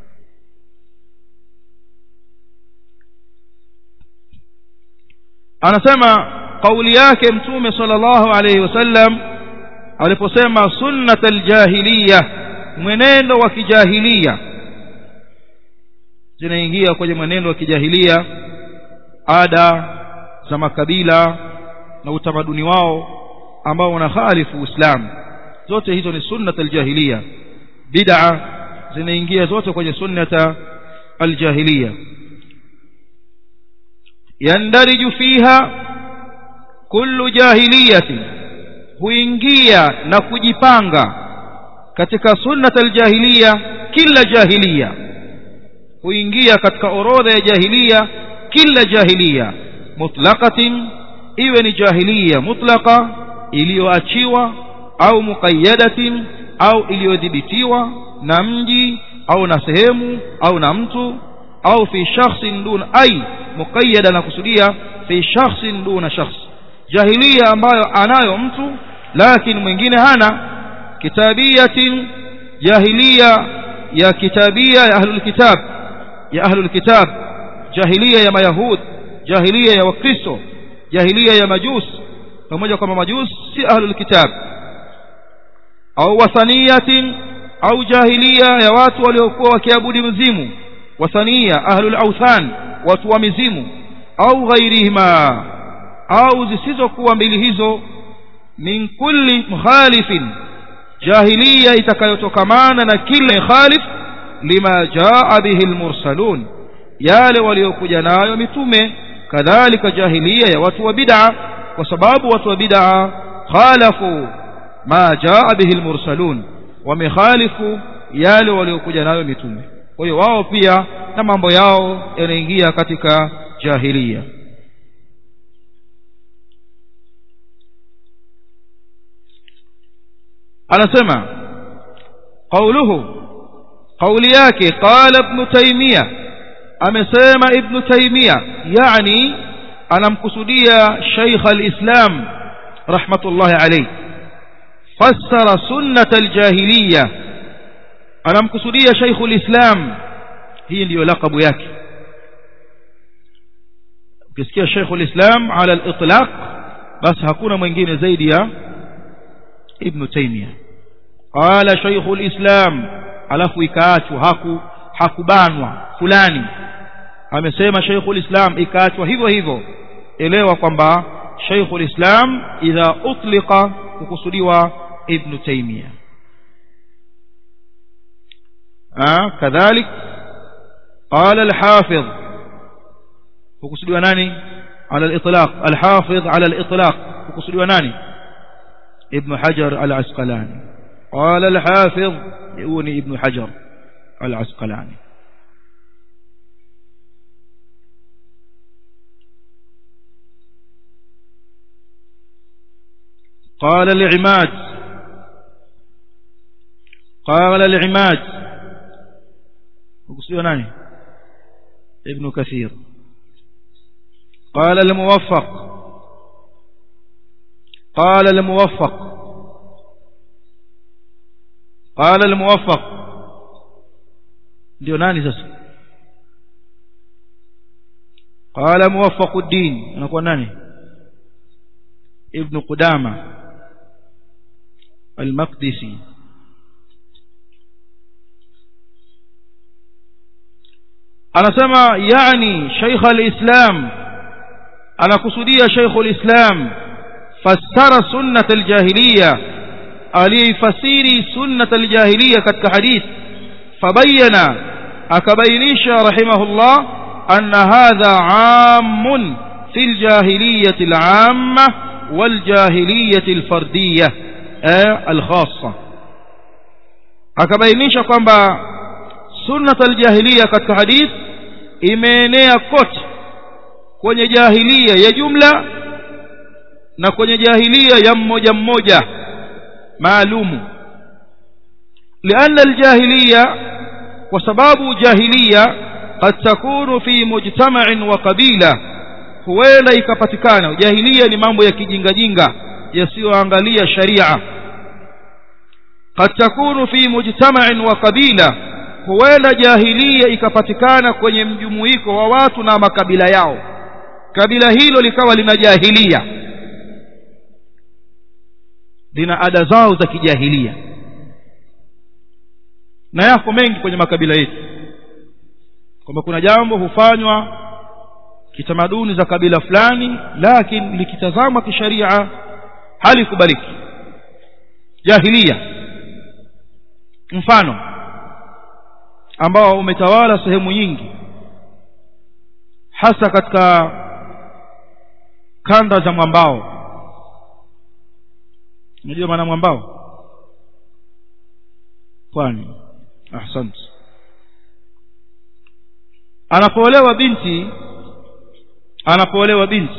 anasema kauli yake mtume sallallahu alayhi wasallam aliposema sunnat aljahiliya mwenendo wa kijahilia zinaingia kwenye mwenendo wa kijahilia ada za makabila na utamaduni wao ambao unakhalifu uislamu zote hizo ni sunnat aljahiliya bid'a zinaingia zote kwenye sunnata aljahiliya yandariju fiha kullu jahiliyatin huingia na kujipanga katika sunnat aljahiliya kila jahiliya huingia katika orodha ya jahiliya kila jahiliya mutlaqatin iwe ni jahiliya mutlaqa iliyoachiwa au muqayyadatin au iliyodhibitiwa na mji au na sehemu au na mtu au fi shakhsin duna ay muqayyada na kusudia fi shakhsin duna shakhs jahiliya ambayo anayo mtu lakini mwingine hana kitabiyatin jahiliya ya kitabia ya ahlul kitab ya ahlul kitab jahiliya ya mayahud jahiliya ya wakristo jahiliya ya majus pamoja kwamba majus si ahlul kitab au wathaniyatin au jahiliya ya watu waliokuwa wakiabudi mzimu wathania ahlul authan watu wa mizimu au ghairihima au zisizokuwa mbili hizo min kulli mukhalifin jahiliya itakayotokamana na kila khalif lima jaa bihi almursalun yale waliokuja nayo mitume kadhalika jahiliya ya watu wa bid'a kwa sababu watu wa bid'a khalafu ma jaa bihi almursalun wamekhalifu yale waliokuja nayo mitume kwa hiyo wao pia na mambo yao yanaingia katika jahiliya anasema qauluhu qauli yake qala ibn taymiya amesema ibn taymiya yani anamkusudia shaykh al-islam rahmatullahi alayhi fassara sunnat al-jahiliya anamkusudia shaykh al-islam hii ndiyo lakabu yake ukisikia shaykh al-islam ala al-itlaq basi hakuna mwingine zaidi ya ibn taymiya qala shaykh al-islam alafu ikaachwa haku hakubanwa fulani amesema shaykh al-islam ikaachwa hivyo hivyo elewa kwamba shaykh al-islam idha utliqa kukusudiwa ibn taymiya ah kadhalik قال الحافظ kukusudiwa nani على الاطلاق الحافظ على الاطلاق kukusudiwa nani ابن حجر العسقلاني قال الحافظ يوني ابن حجر العسقلاني قال العماد قال العماد وقصدوا ناني ابن كثير قال الموفق قال الموفق قال الموفق ndio nani sasa قال موفق الدين anakuwa nani ابن قدامه المقدسي anasema yani shaykh alislam anakusudia shaykh alislam fassara sunnat aljahiliya alifasiri sunnat aljahiliya katika hadith fabayana akabainisha rahimahullah anna hadha ammun fi aljahiliyati al'amma waljahiliyati alfardiyah alkhassa akabainisha kwamba sunnat aljahiliya katika hadith imeenea kote kwenye jahilia ya jumla na kwenye jahilia ya mmoja mmoja maalumu لأن الجاهلية وسباب جاهلية قد تكون في مجتمع وقبيلة huenda ikapatikana jahiliya ni mambo ya kijinga jinga yasiyoangalia sharia قد تكون في مجتمع وقبيلة huenda jahilia ikapatikana kwenye mjumuiko wa watu na makabila yao kabila hilo likawa lina jahilia lina ada zao za kijahilia na yako mengi kwenye makabila yetu kwamba kuna jambo hufanywa kitamaduni za kabila fulani lakini likitazamwa kisharia halikubaliki jahilia mfano ambao umetawala sehemu nyingi hasa katika kanda za mwambao unajua maana mwambao pwani ahsante anapoolewa binti anapoolewa binti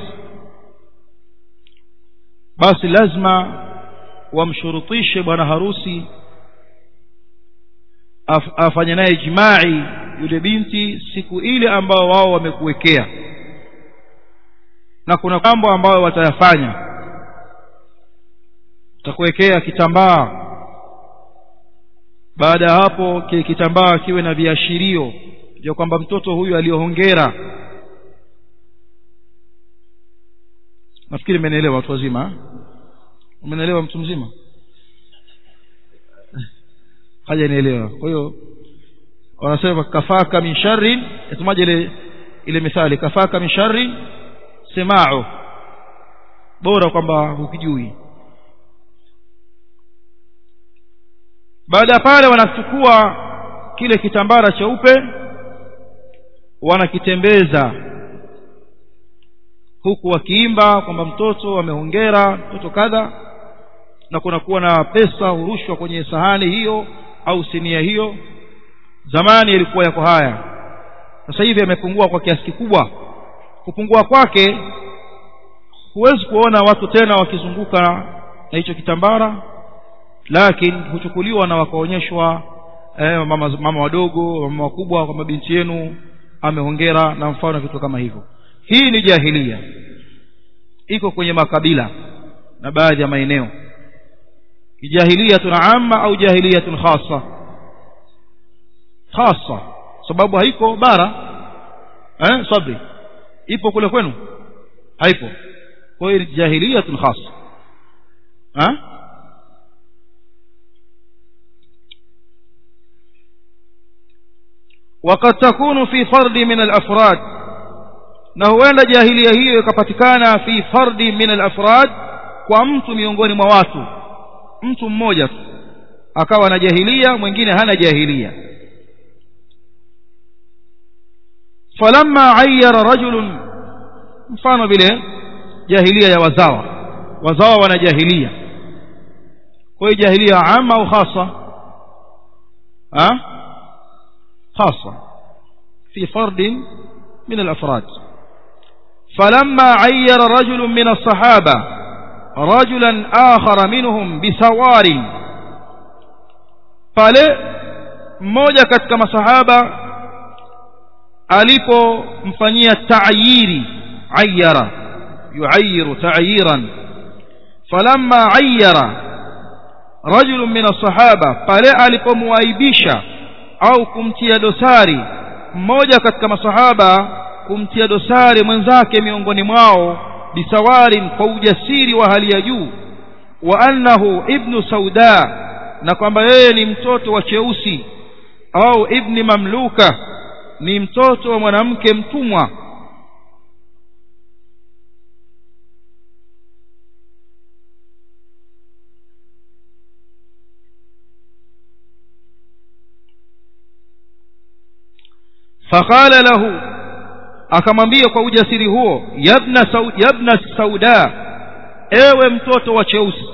basi lazima wamshurutishe bwana harusi af, afanye naye jimai yule binti siku ile ambao wao wamekuwekea na kuna mambo ambayo watayafanya utakuwekea kitambaa baada ya hapo kile kitambaa kiwe na viashirio vya kwamba mtoto huyu aliyohongera nafikiri mmenielewa watu wazima umenielewa mtu mzima hajanielewa kwa hiyo wanasema kafaka min sharrin yatumaje ile ile mithali kafaka min sharrin semao bora kwamba hukijui baada ya pale wanachukua kile kitambara cheupe wanakitembeza huku wakiimba kwamba mtoto amehongera mtoto kadha na kunakuwa na pesa hurushwa kwenye sahani hiyo au sinia hiyo zamani ilikuwa yako haya sasa hivi yamepungua kwa kiasi kikubwa kupungua kwake huwezi kuona watu tena wakizunguka na hicho kitambara lakini huchukuliwa na wakaonyeshwa eh, mama, mama wadogo mama wakubwa kwamba binti yenu amehongera na mfano vitu kama hivyo hii ni jahilia iko kwenye makabila na baadhi ya maeneo jahiliyatun amma au jahiliyatun khassa khassa sababu haiko bara eh sabri ipo kule kwenu haipo kwa hiyo jahiliyatun khassa ha وقد تكون في فرد من الأفراد na huenda jahilia hiyo ikapatikana fi fardi min al-afrad kwa mtu miongoni mwa watu mtu mmoja tu akawa na jahilia mwingine hana jahilia falamma ayyara rajulun mfano vile jahilia ya wazawa wazawa wana jahilia kwa hiyo jahilia ama au khasa ha khasa fi fardin من الأفراد فلما عير رجل من الصحابة رجلا آخر منهم بسوار pale mmoja katika masahaba alipomfanyia ta'yiri ayyara yu'ayyiru ta'yiran falamma ayyara rajul min as-sahaba pale alipomwaibisha au kumtia dosari mmoja katika masahaba kumtia dosari mwenzake miongoni mwao bisawarin kwa ujasiri wa hali ya juu wa annahu ibnu sauda na kwamba yeye ni mtoto wa cheusi au ibni mamluka ni mtoto wa mwanamke mtumwa faqala lahu akamwambia kwa ujasiri huo yabna sau, yabna sauda ewe mtoto wa cheusi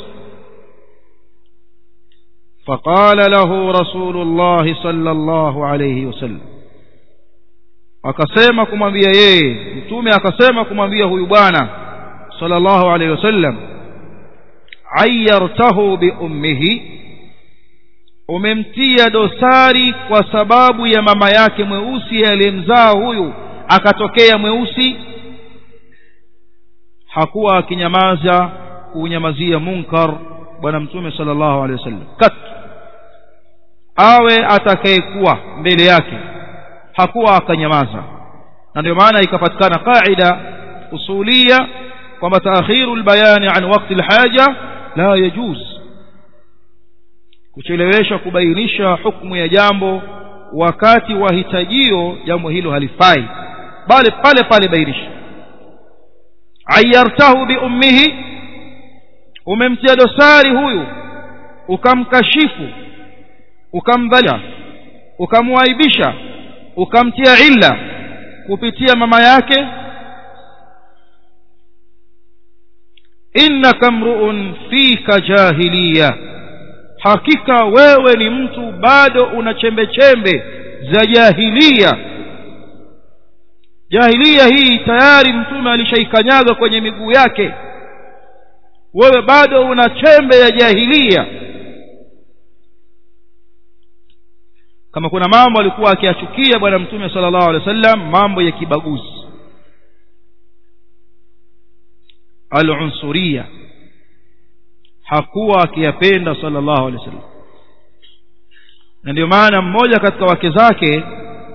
faqala lahu rasulullah sallallahu alayhi wasallam akasema kumwambia yeye mtume akasema kumwambia huyu bwana sallallahu alayhi wasallam ayyartahu bi ummihi umemtia dosari kwa sababu ya mama yake mweusi aliyemzaa huyu akatokea mweusi hakuwa akinyamaza kuunyamazia munkar bwana mtume sallallahu alaihi wasallam kat awe atakayekuwa mbele yake hakuwa akanyamaza na ndio maana ikapatikana qaida usulia kwamba taakhiru albayani an waqti alhaja la yajuz kuchelewesha kubainisha hukumu ya jambo wakati wa hitajio jambo hilo halifai bali pale pale bainisha ayartahu bi ummihi umemtia dosari huyu ukamkashifu ukamdhalia ukamwaibisha ukamtia illa kupitia mama yake innaka mruun fika jahiliya hakika wewe ni mtu bado una chembe chembe za jahiliya jahiliya hii tayari mtume alishaikanyaga kwenye miguu yake wewe bado una chembe ya jahiliya kama kuna mambo alikuwa akiyachukia bwana mtume sallallahu alaihi wasallam mambo ya kibaguzi al-unsuria hakuwa akiyapenda sallallahu alaihi wasallam na ndio maana mmoja katika wake zake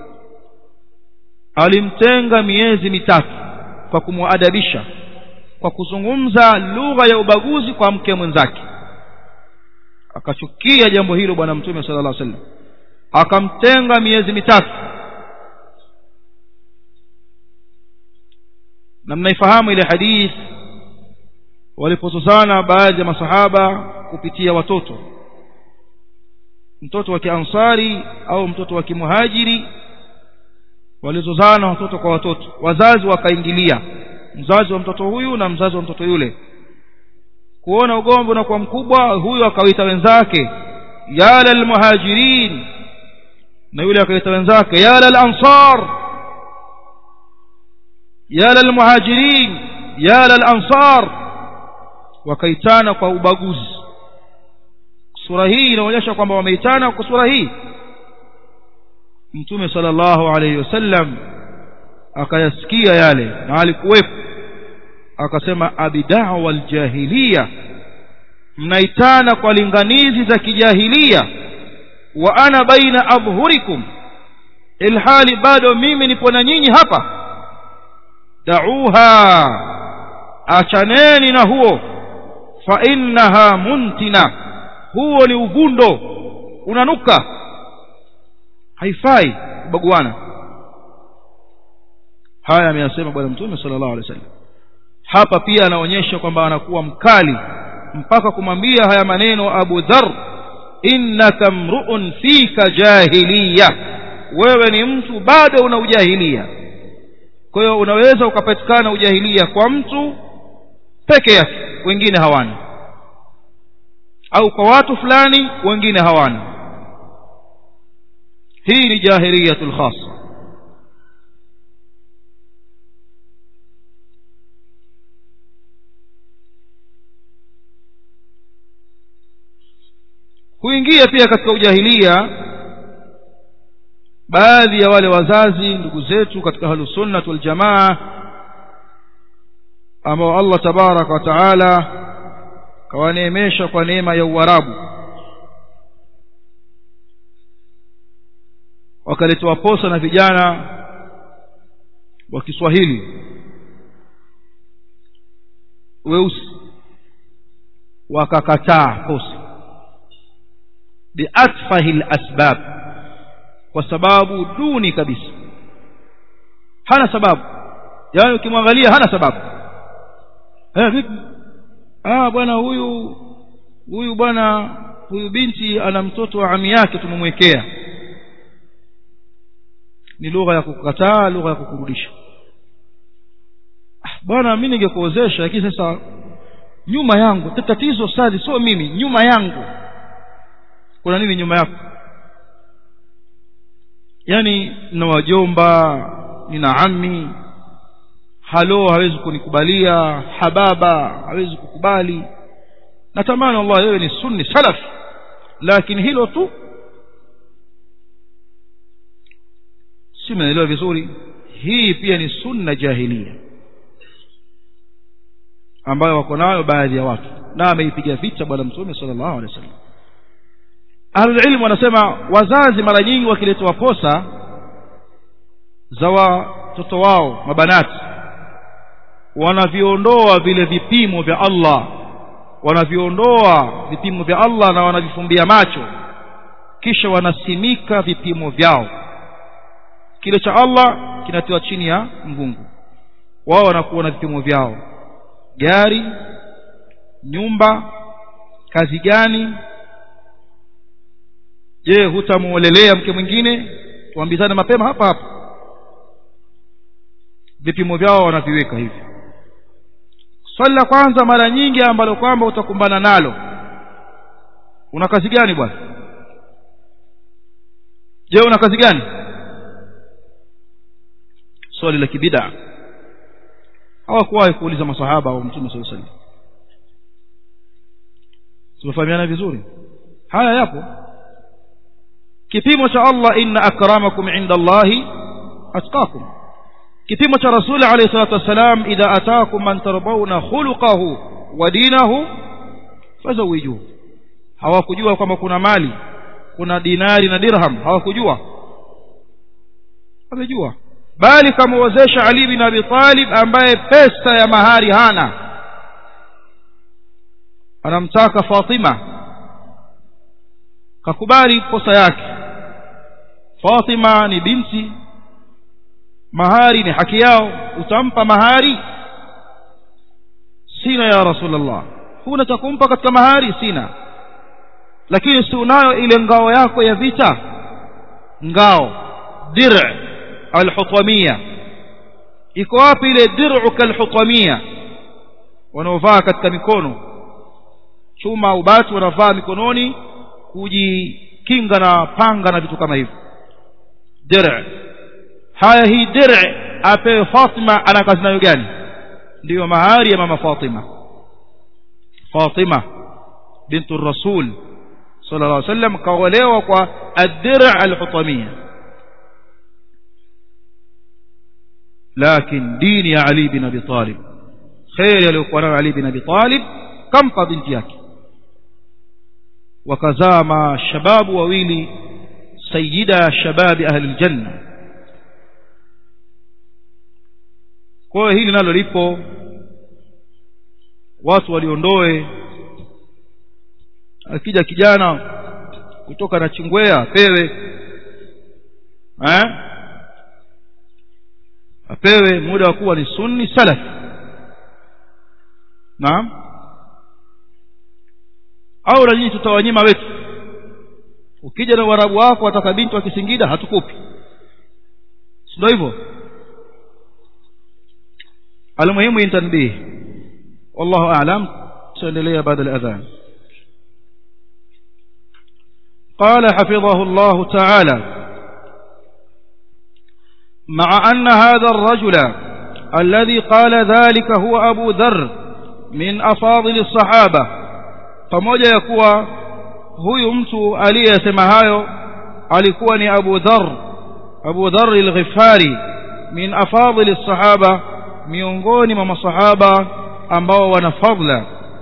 alimtenga miezi mitatu kwa kumwadabisha kwa kuzungumza lugha ya ubaguzi kwa mke mwenzake akachukia jambo hilo bwana mtume sallallahu alaihi wasallam akamtenga miezi mitatu na mnaifahamu ile hadith walipozozana baadhi ya masahaba kupitia watoto mtoto wa kiansari au mtoto wa kimuhajiri walizozana watoto kwa watoto wazazi wakaingilia mzazi wa mtoto huyu na mzazi wa mtoto yule kuona ugomvi unakuwa mkubwa huyu akawaita wenzake ya lalmuhajirin na yule akaita wenzake ya lalansar ya lalmuhajirin ya lalansar wakaitana kwa ubaguzi sura hii inaonyesha kwamba wameitana kwa sura hii mtume sallallahu alayhi wasallam akayasikia yale na alikuwepo akasema abidawa aljahiliya mnaitana kwa linganizi za kijahilia wa ana baina adhhurikum ilhali bado mimi nipo na nyinyi hapa da'uha achaneni na huo fa innaha muntina huo ni uvundo unanuka haifai kubaguana haya ameyasema bwana mtume sallallahu alaihi wasallam hapa pia anaonyesha kwamba anakuwa mkali mpaka kumwambia haya maneno Abu Dharr innaka mruun fika jahiliya wewe ni mtu bado una ujahilia kwa hiyo unaweza ukapatikana ujahilia kwa mtu peke yake wengine hawana au kwa watu fulani wengine hawana hii ni jahiliyatul khassa huingia pia katika ujahilia baadhi ya wale wazazi ndugu zetu katika ahlusunnah wal jamaa ambao Allah tabaraka wa taala kawaneemesha kwa neema ya uarabu wakaletewa posa na vijana wa Kiswahili weusi wakakataa posa biatfahi lasbab kwa sababu duni kabisa hana sababu yaani ukimwangalia hana sababu eh vipi ah bwana huyu huyu bwana huyu binti ana mtoto wa ami yake tumemwekea ni lugha ya kukataa lugha ya kukurudisha ah, bwana mimi ningekuozesha lakini sasa nyuma yangu tatizo sadi sio mimi nyuma yangu kuna nini nyuma yako yani na wajomba nina ami halo hawezi kunikubalia hababa hawezi kukubali natamani Allah wewe ni sunni salaf lakini hilo tu si umeelewa vizuri hii pia ni sunna jahilia ambayo wako nayo baadhi ya watu na ameipiga vita bwana mtume sallallahu alaihi wasallam ahlulilmu wanasema wazazi mara nyingi wakiletewa posa za watoto wao mabanati wanaviondoa vile vipimo vya Allah wanaviondoa vipimo vya Allah na wanavifumbia macho kisha wanasimika vipimo vyao kile cha Allah kinatiwa chini ya mvungu wao wanakuwa na vipimo vyao gari nyumba kazi gani je hutamuolelea mke mwingine tuambizane mapema hapa hapa vipimo vyao wanaviweka hivi swali la kwanza mara nyingi ambalo kwamba utakumbana nalo una kazi gani bwana je una kazi gani swali la kibida hawakuwahi kuuliza masahaba au mtume saa salam tumefahamiana vizuri haya yapo kipimo cha allah inna akramakum inda allahi atqakum kipimo cha rasuli alayhi salatu wassalam idha ataakum man tarbawna khuluqahu wa dinahu fazawijuhu hawakujua kwamba kuna mali kuna dinari na dirham hawakujua wamejua bali kamwozesha ali bin abi talib ambaye pesa ya mahari hana anamtaka fatima kakubali kosa yake fatima ni binti mahari ni haki yao utampa mahari sina ya rasulullah huna cha kumpa katika mahari sina lakini si unayo ile ngao yako ya vita ngao dir alhutamia iko wapi ile dir'uka alhutamia wanaovaa katika mikono chuma au bati wanavaa mikononi kujikinga na panga na vitu kama hivyo dir' haya hii dir' apewe Fatima ana kazi nayo gani ndiyo mahari ya mama Fatima Fatima bintu rasul sallallahu alaihi wasallam kaolewa kwa ad-dir' al-hutamia لكن دين علي بن ابي طالب خير aliyokuwa nayo Ali bin Abi Talib kampa binti yake wakazaa mashababu wawili sayyida shababi ahli aljanna kwa hiyo hili nalo lipo watu waliondoe akija kijana kutoka na chingwea pewe eh apewe muda wa kuwa ni sunni salaf naam au na nyinyi tutawanyima wetu ukija na warabu wako wataka binti wa kisingida hatukupi ndio hivyo almuhimu intanbih wallahu a'lam tuendelea baada al-adhan قال حفظه الله تعالى مع أن هذا الرجل الذي قال ذلك هو أبو ذر من أفاضل الصحابة pamoja ya kuwa huyu mtu aliyesema hayo alikuwa ni Abu Dharr Abu Dharr al-Ghifari min afadhil as-sahaba miongoni mwa masahaba ambao wana fadla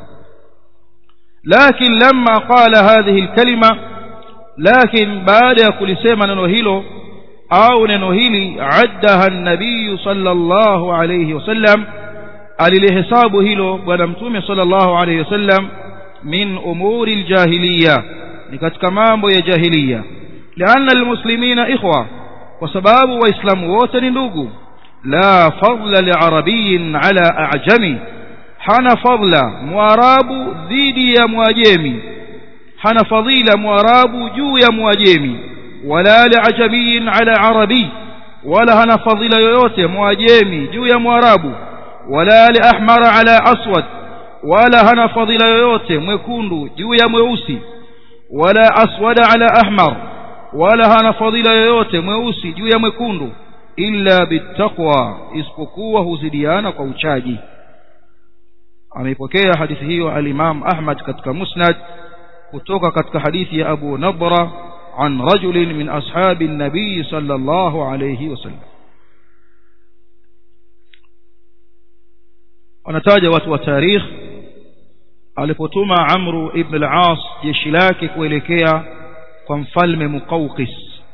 lakin lamma qala hadhihi al-kalima lakin baada ya kulisema neno hilo au neno hili addaha an-nabiy sallallahu alayhi wasallam alilihesabu hilo bwana mtume sallallahu alayhi wasallam min umuri aljahiliya ni katika mambo ya jahiliya lianna almuslimina ikhwa kwa sababu waislamu wote ni ndugu la fadla liarabiyin ala a'jami hana fadla mwarabu dhidi ya mwajemi hana fadila mwarabu juu ya mwajemi wala liajamiyin ala arabi wala hana fadila yoyote mwajemi juu ya mwarabu wala liahmara ala aswad wala hana fadila yoyote mwekundu juu ya mweusi wala aswada ala ahmar wala hana fadila yoyote mweusi juu ya mwekundu illa bittaqwa isipokuwa huzidiana kwa uchaji ameipokea hadithi hiyo al-Imam Ahmad katika Musnad kutoka katika hadithi ya Abu Nadra عن رجل من أصحاب النبي صلى الله عليه وسلم wanataja watu wa tarikh alipotuma amru ibn al-as jeshi lake kuelekea kwa mfalme muqawqis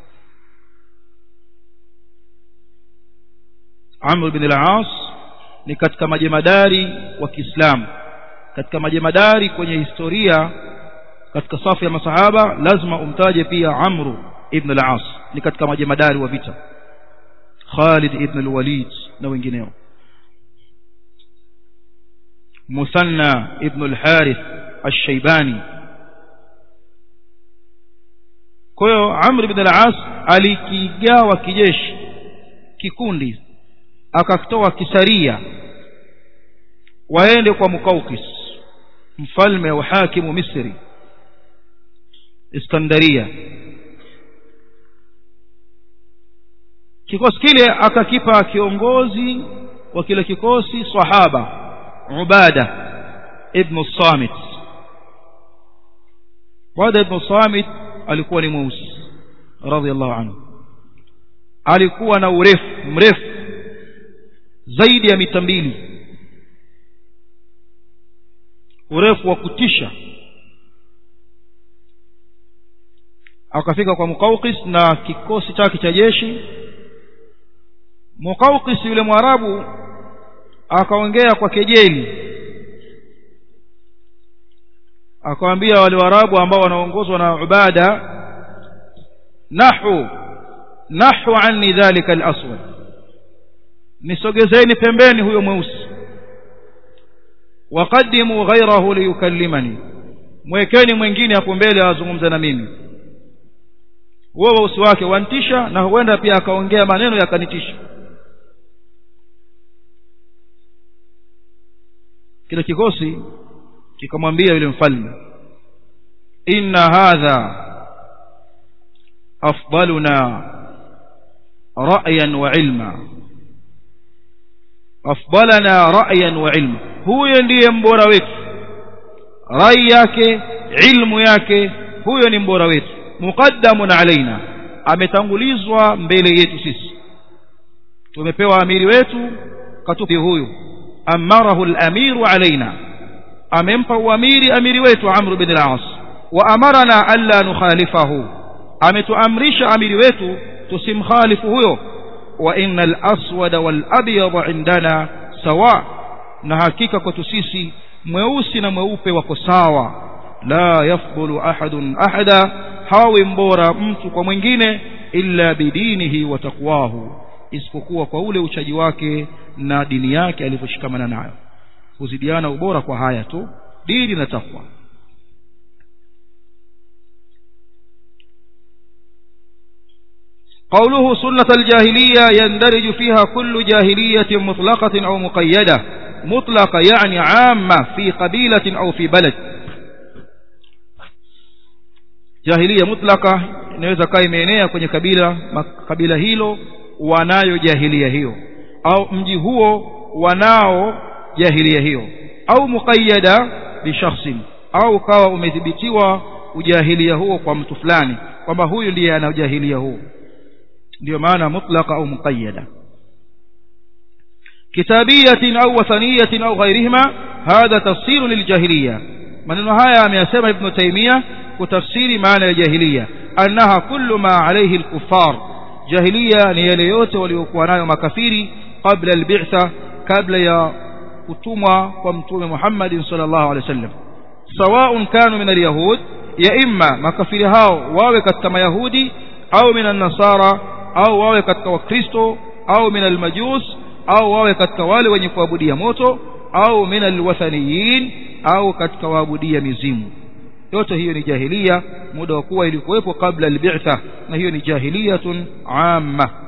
amru ibn al-as ni katika majemadari wa Kiislamu katika majemadari kwenye historia katika safu ya masahaba lazima umtaje pia amru ibn al-as ni katika majemadari wa vita Khalid ibn al-Walid na wengineo Musanna ibn al-Harith al-Shaybani kwa hiyo Amr ibn al-As alikigawa kijeshi kikundi akatoa kisaria waende kwa Mukaukis mfalme wa hakimu Misri Iskandaria kikosi kile akakipa kiongozi wa kile kikosi sahaba Ubada ibn Samit Ubada ibn Samit alikuwa ni mweusi radhiallahu anhu alikuwa na urefu mrefu zaidi ya mita mbili urefu wa kutisha akafika kwa Mukaukis na kikosi chake cha jeshi Mukaukis yule mwarabu akaongea kwa kejeli akawaambia wale warabu ambao wanaongozwa na Ubada nahu nahu anni dhalika al-aswad nisogezeni pembeni huyo mweusi waqaddimu ghayrahu liyukallimani mwekeni mwingine hapo mbele azungumze na mimi huo weusi wake wantisha na huenda pia akaongea maneno yakanitisha kile kikosi kikamwambia yule mfalme inna hadha afdaluna ra'yan wa ilma afdalana ra'yan wa ilma huyo ndiye mbora wetu rai yake ilmu yake huyo ni mbora wetu muqaddamun alaina ametangulizwa mbele yetu sisi tumepewa amiri wetu katupi huyu amarahu al-amiru alaina amempa uamiri amiri wetu Amr bin al-As wa amarana alla nukhalifahu ametuamrisha amiri wetu tusimkhalifu huyo wa innal aswada wal abyad indana sawa na hakika kwetu sisi mweusi na mweupe wako sawa la yafdulu ahadun ahada hawi mbora mtu kwa mwingine illa bidinihi wa taqwahu isipokuwa kwa ule uchaji wake na dini yake alivyoshikamana nayo kuzidiana ubora kwa haya tu dini na takwa قوله سنة الجاهلية يندرج فيها كل جاهلية مطلقة أو مقيدة مطلقة يعني عامة في قبيلة أو في بلد جاهلية مطلقة inaweza kaa imeenea kwenye kabila kabila hilo wanayo jahilia hiyo au mji huo wanao jahilia hiyo au muqayyada bi shakhsin au kawa umedhibitiwa ujahilia huo kwa mtu fulani kwamba huyu ndiye ana ujahilia huo ndio maana mutlaqa au muqayyada kitabiyatin au wathaniyatin au ghairihima hadha tafsir liljahiliya maneno haya ameyasema ibn taymiya kutafsiri maana ya jahiliya annaha kullu ma alayhi alkuffar jahiliya ni yale yote waliokuwa nayo makafiri qabla albi'tha kabla ya kutumwa kwa mtume Muhammad sallallahu alaihi wasallam sawa'un kanu min alyahud ya imma makafiri hao wawe katika mayahudi au min nasara au wawe katika wakristo au min almajus au wawe katika wale wenye kuabudia moto au min alwathaniyin au katika waabudia mizimu yote hiyo ni jahilia muda wa kuwa ilikuwepo kabla albi'tha na hiyo ni jahiliyatun amma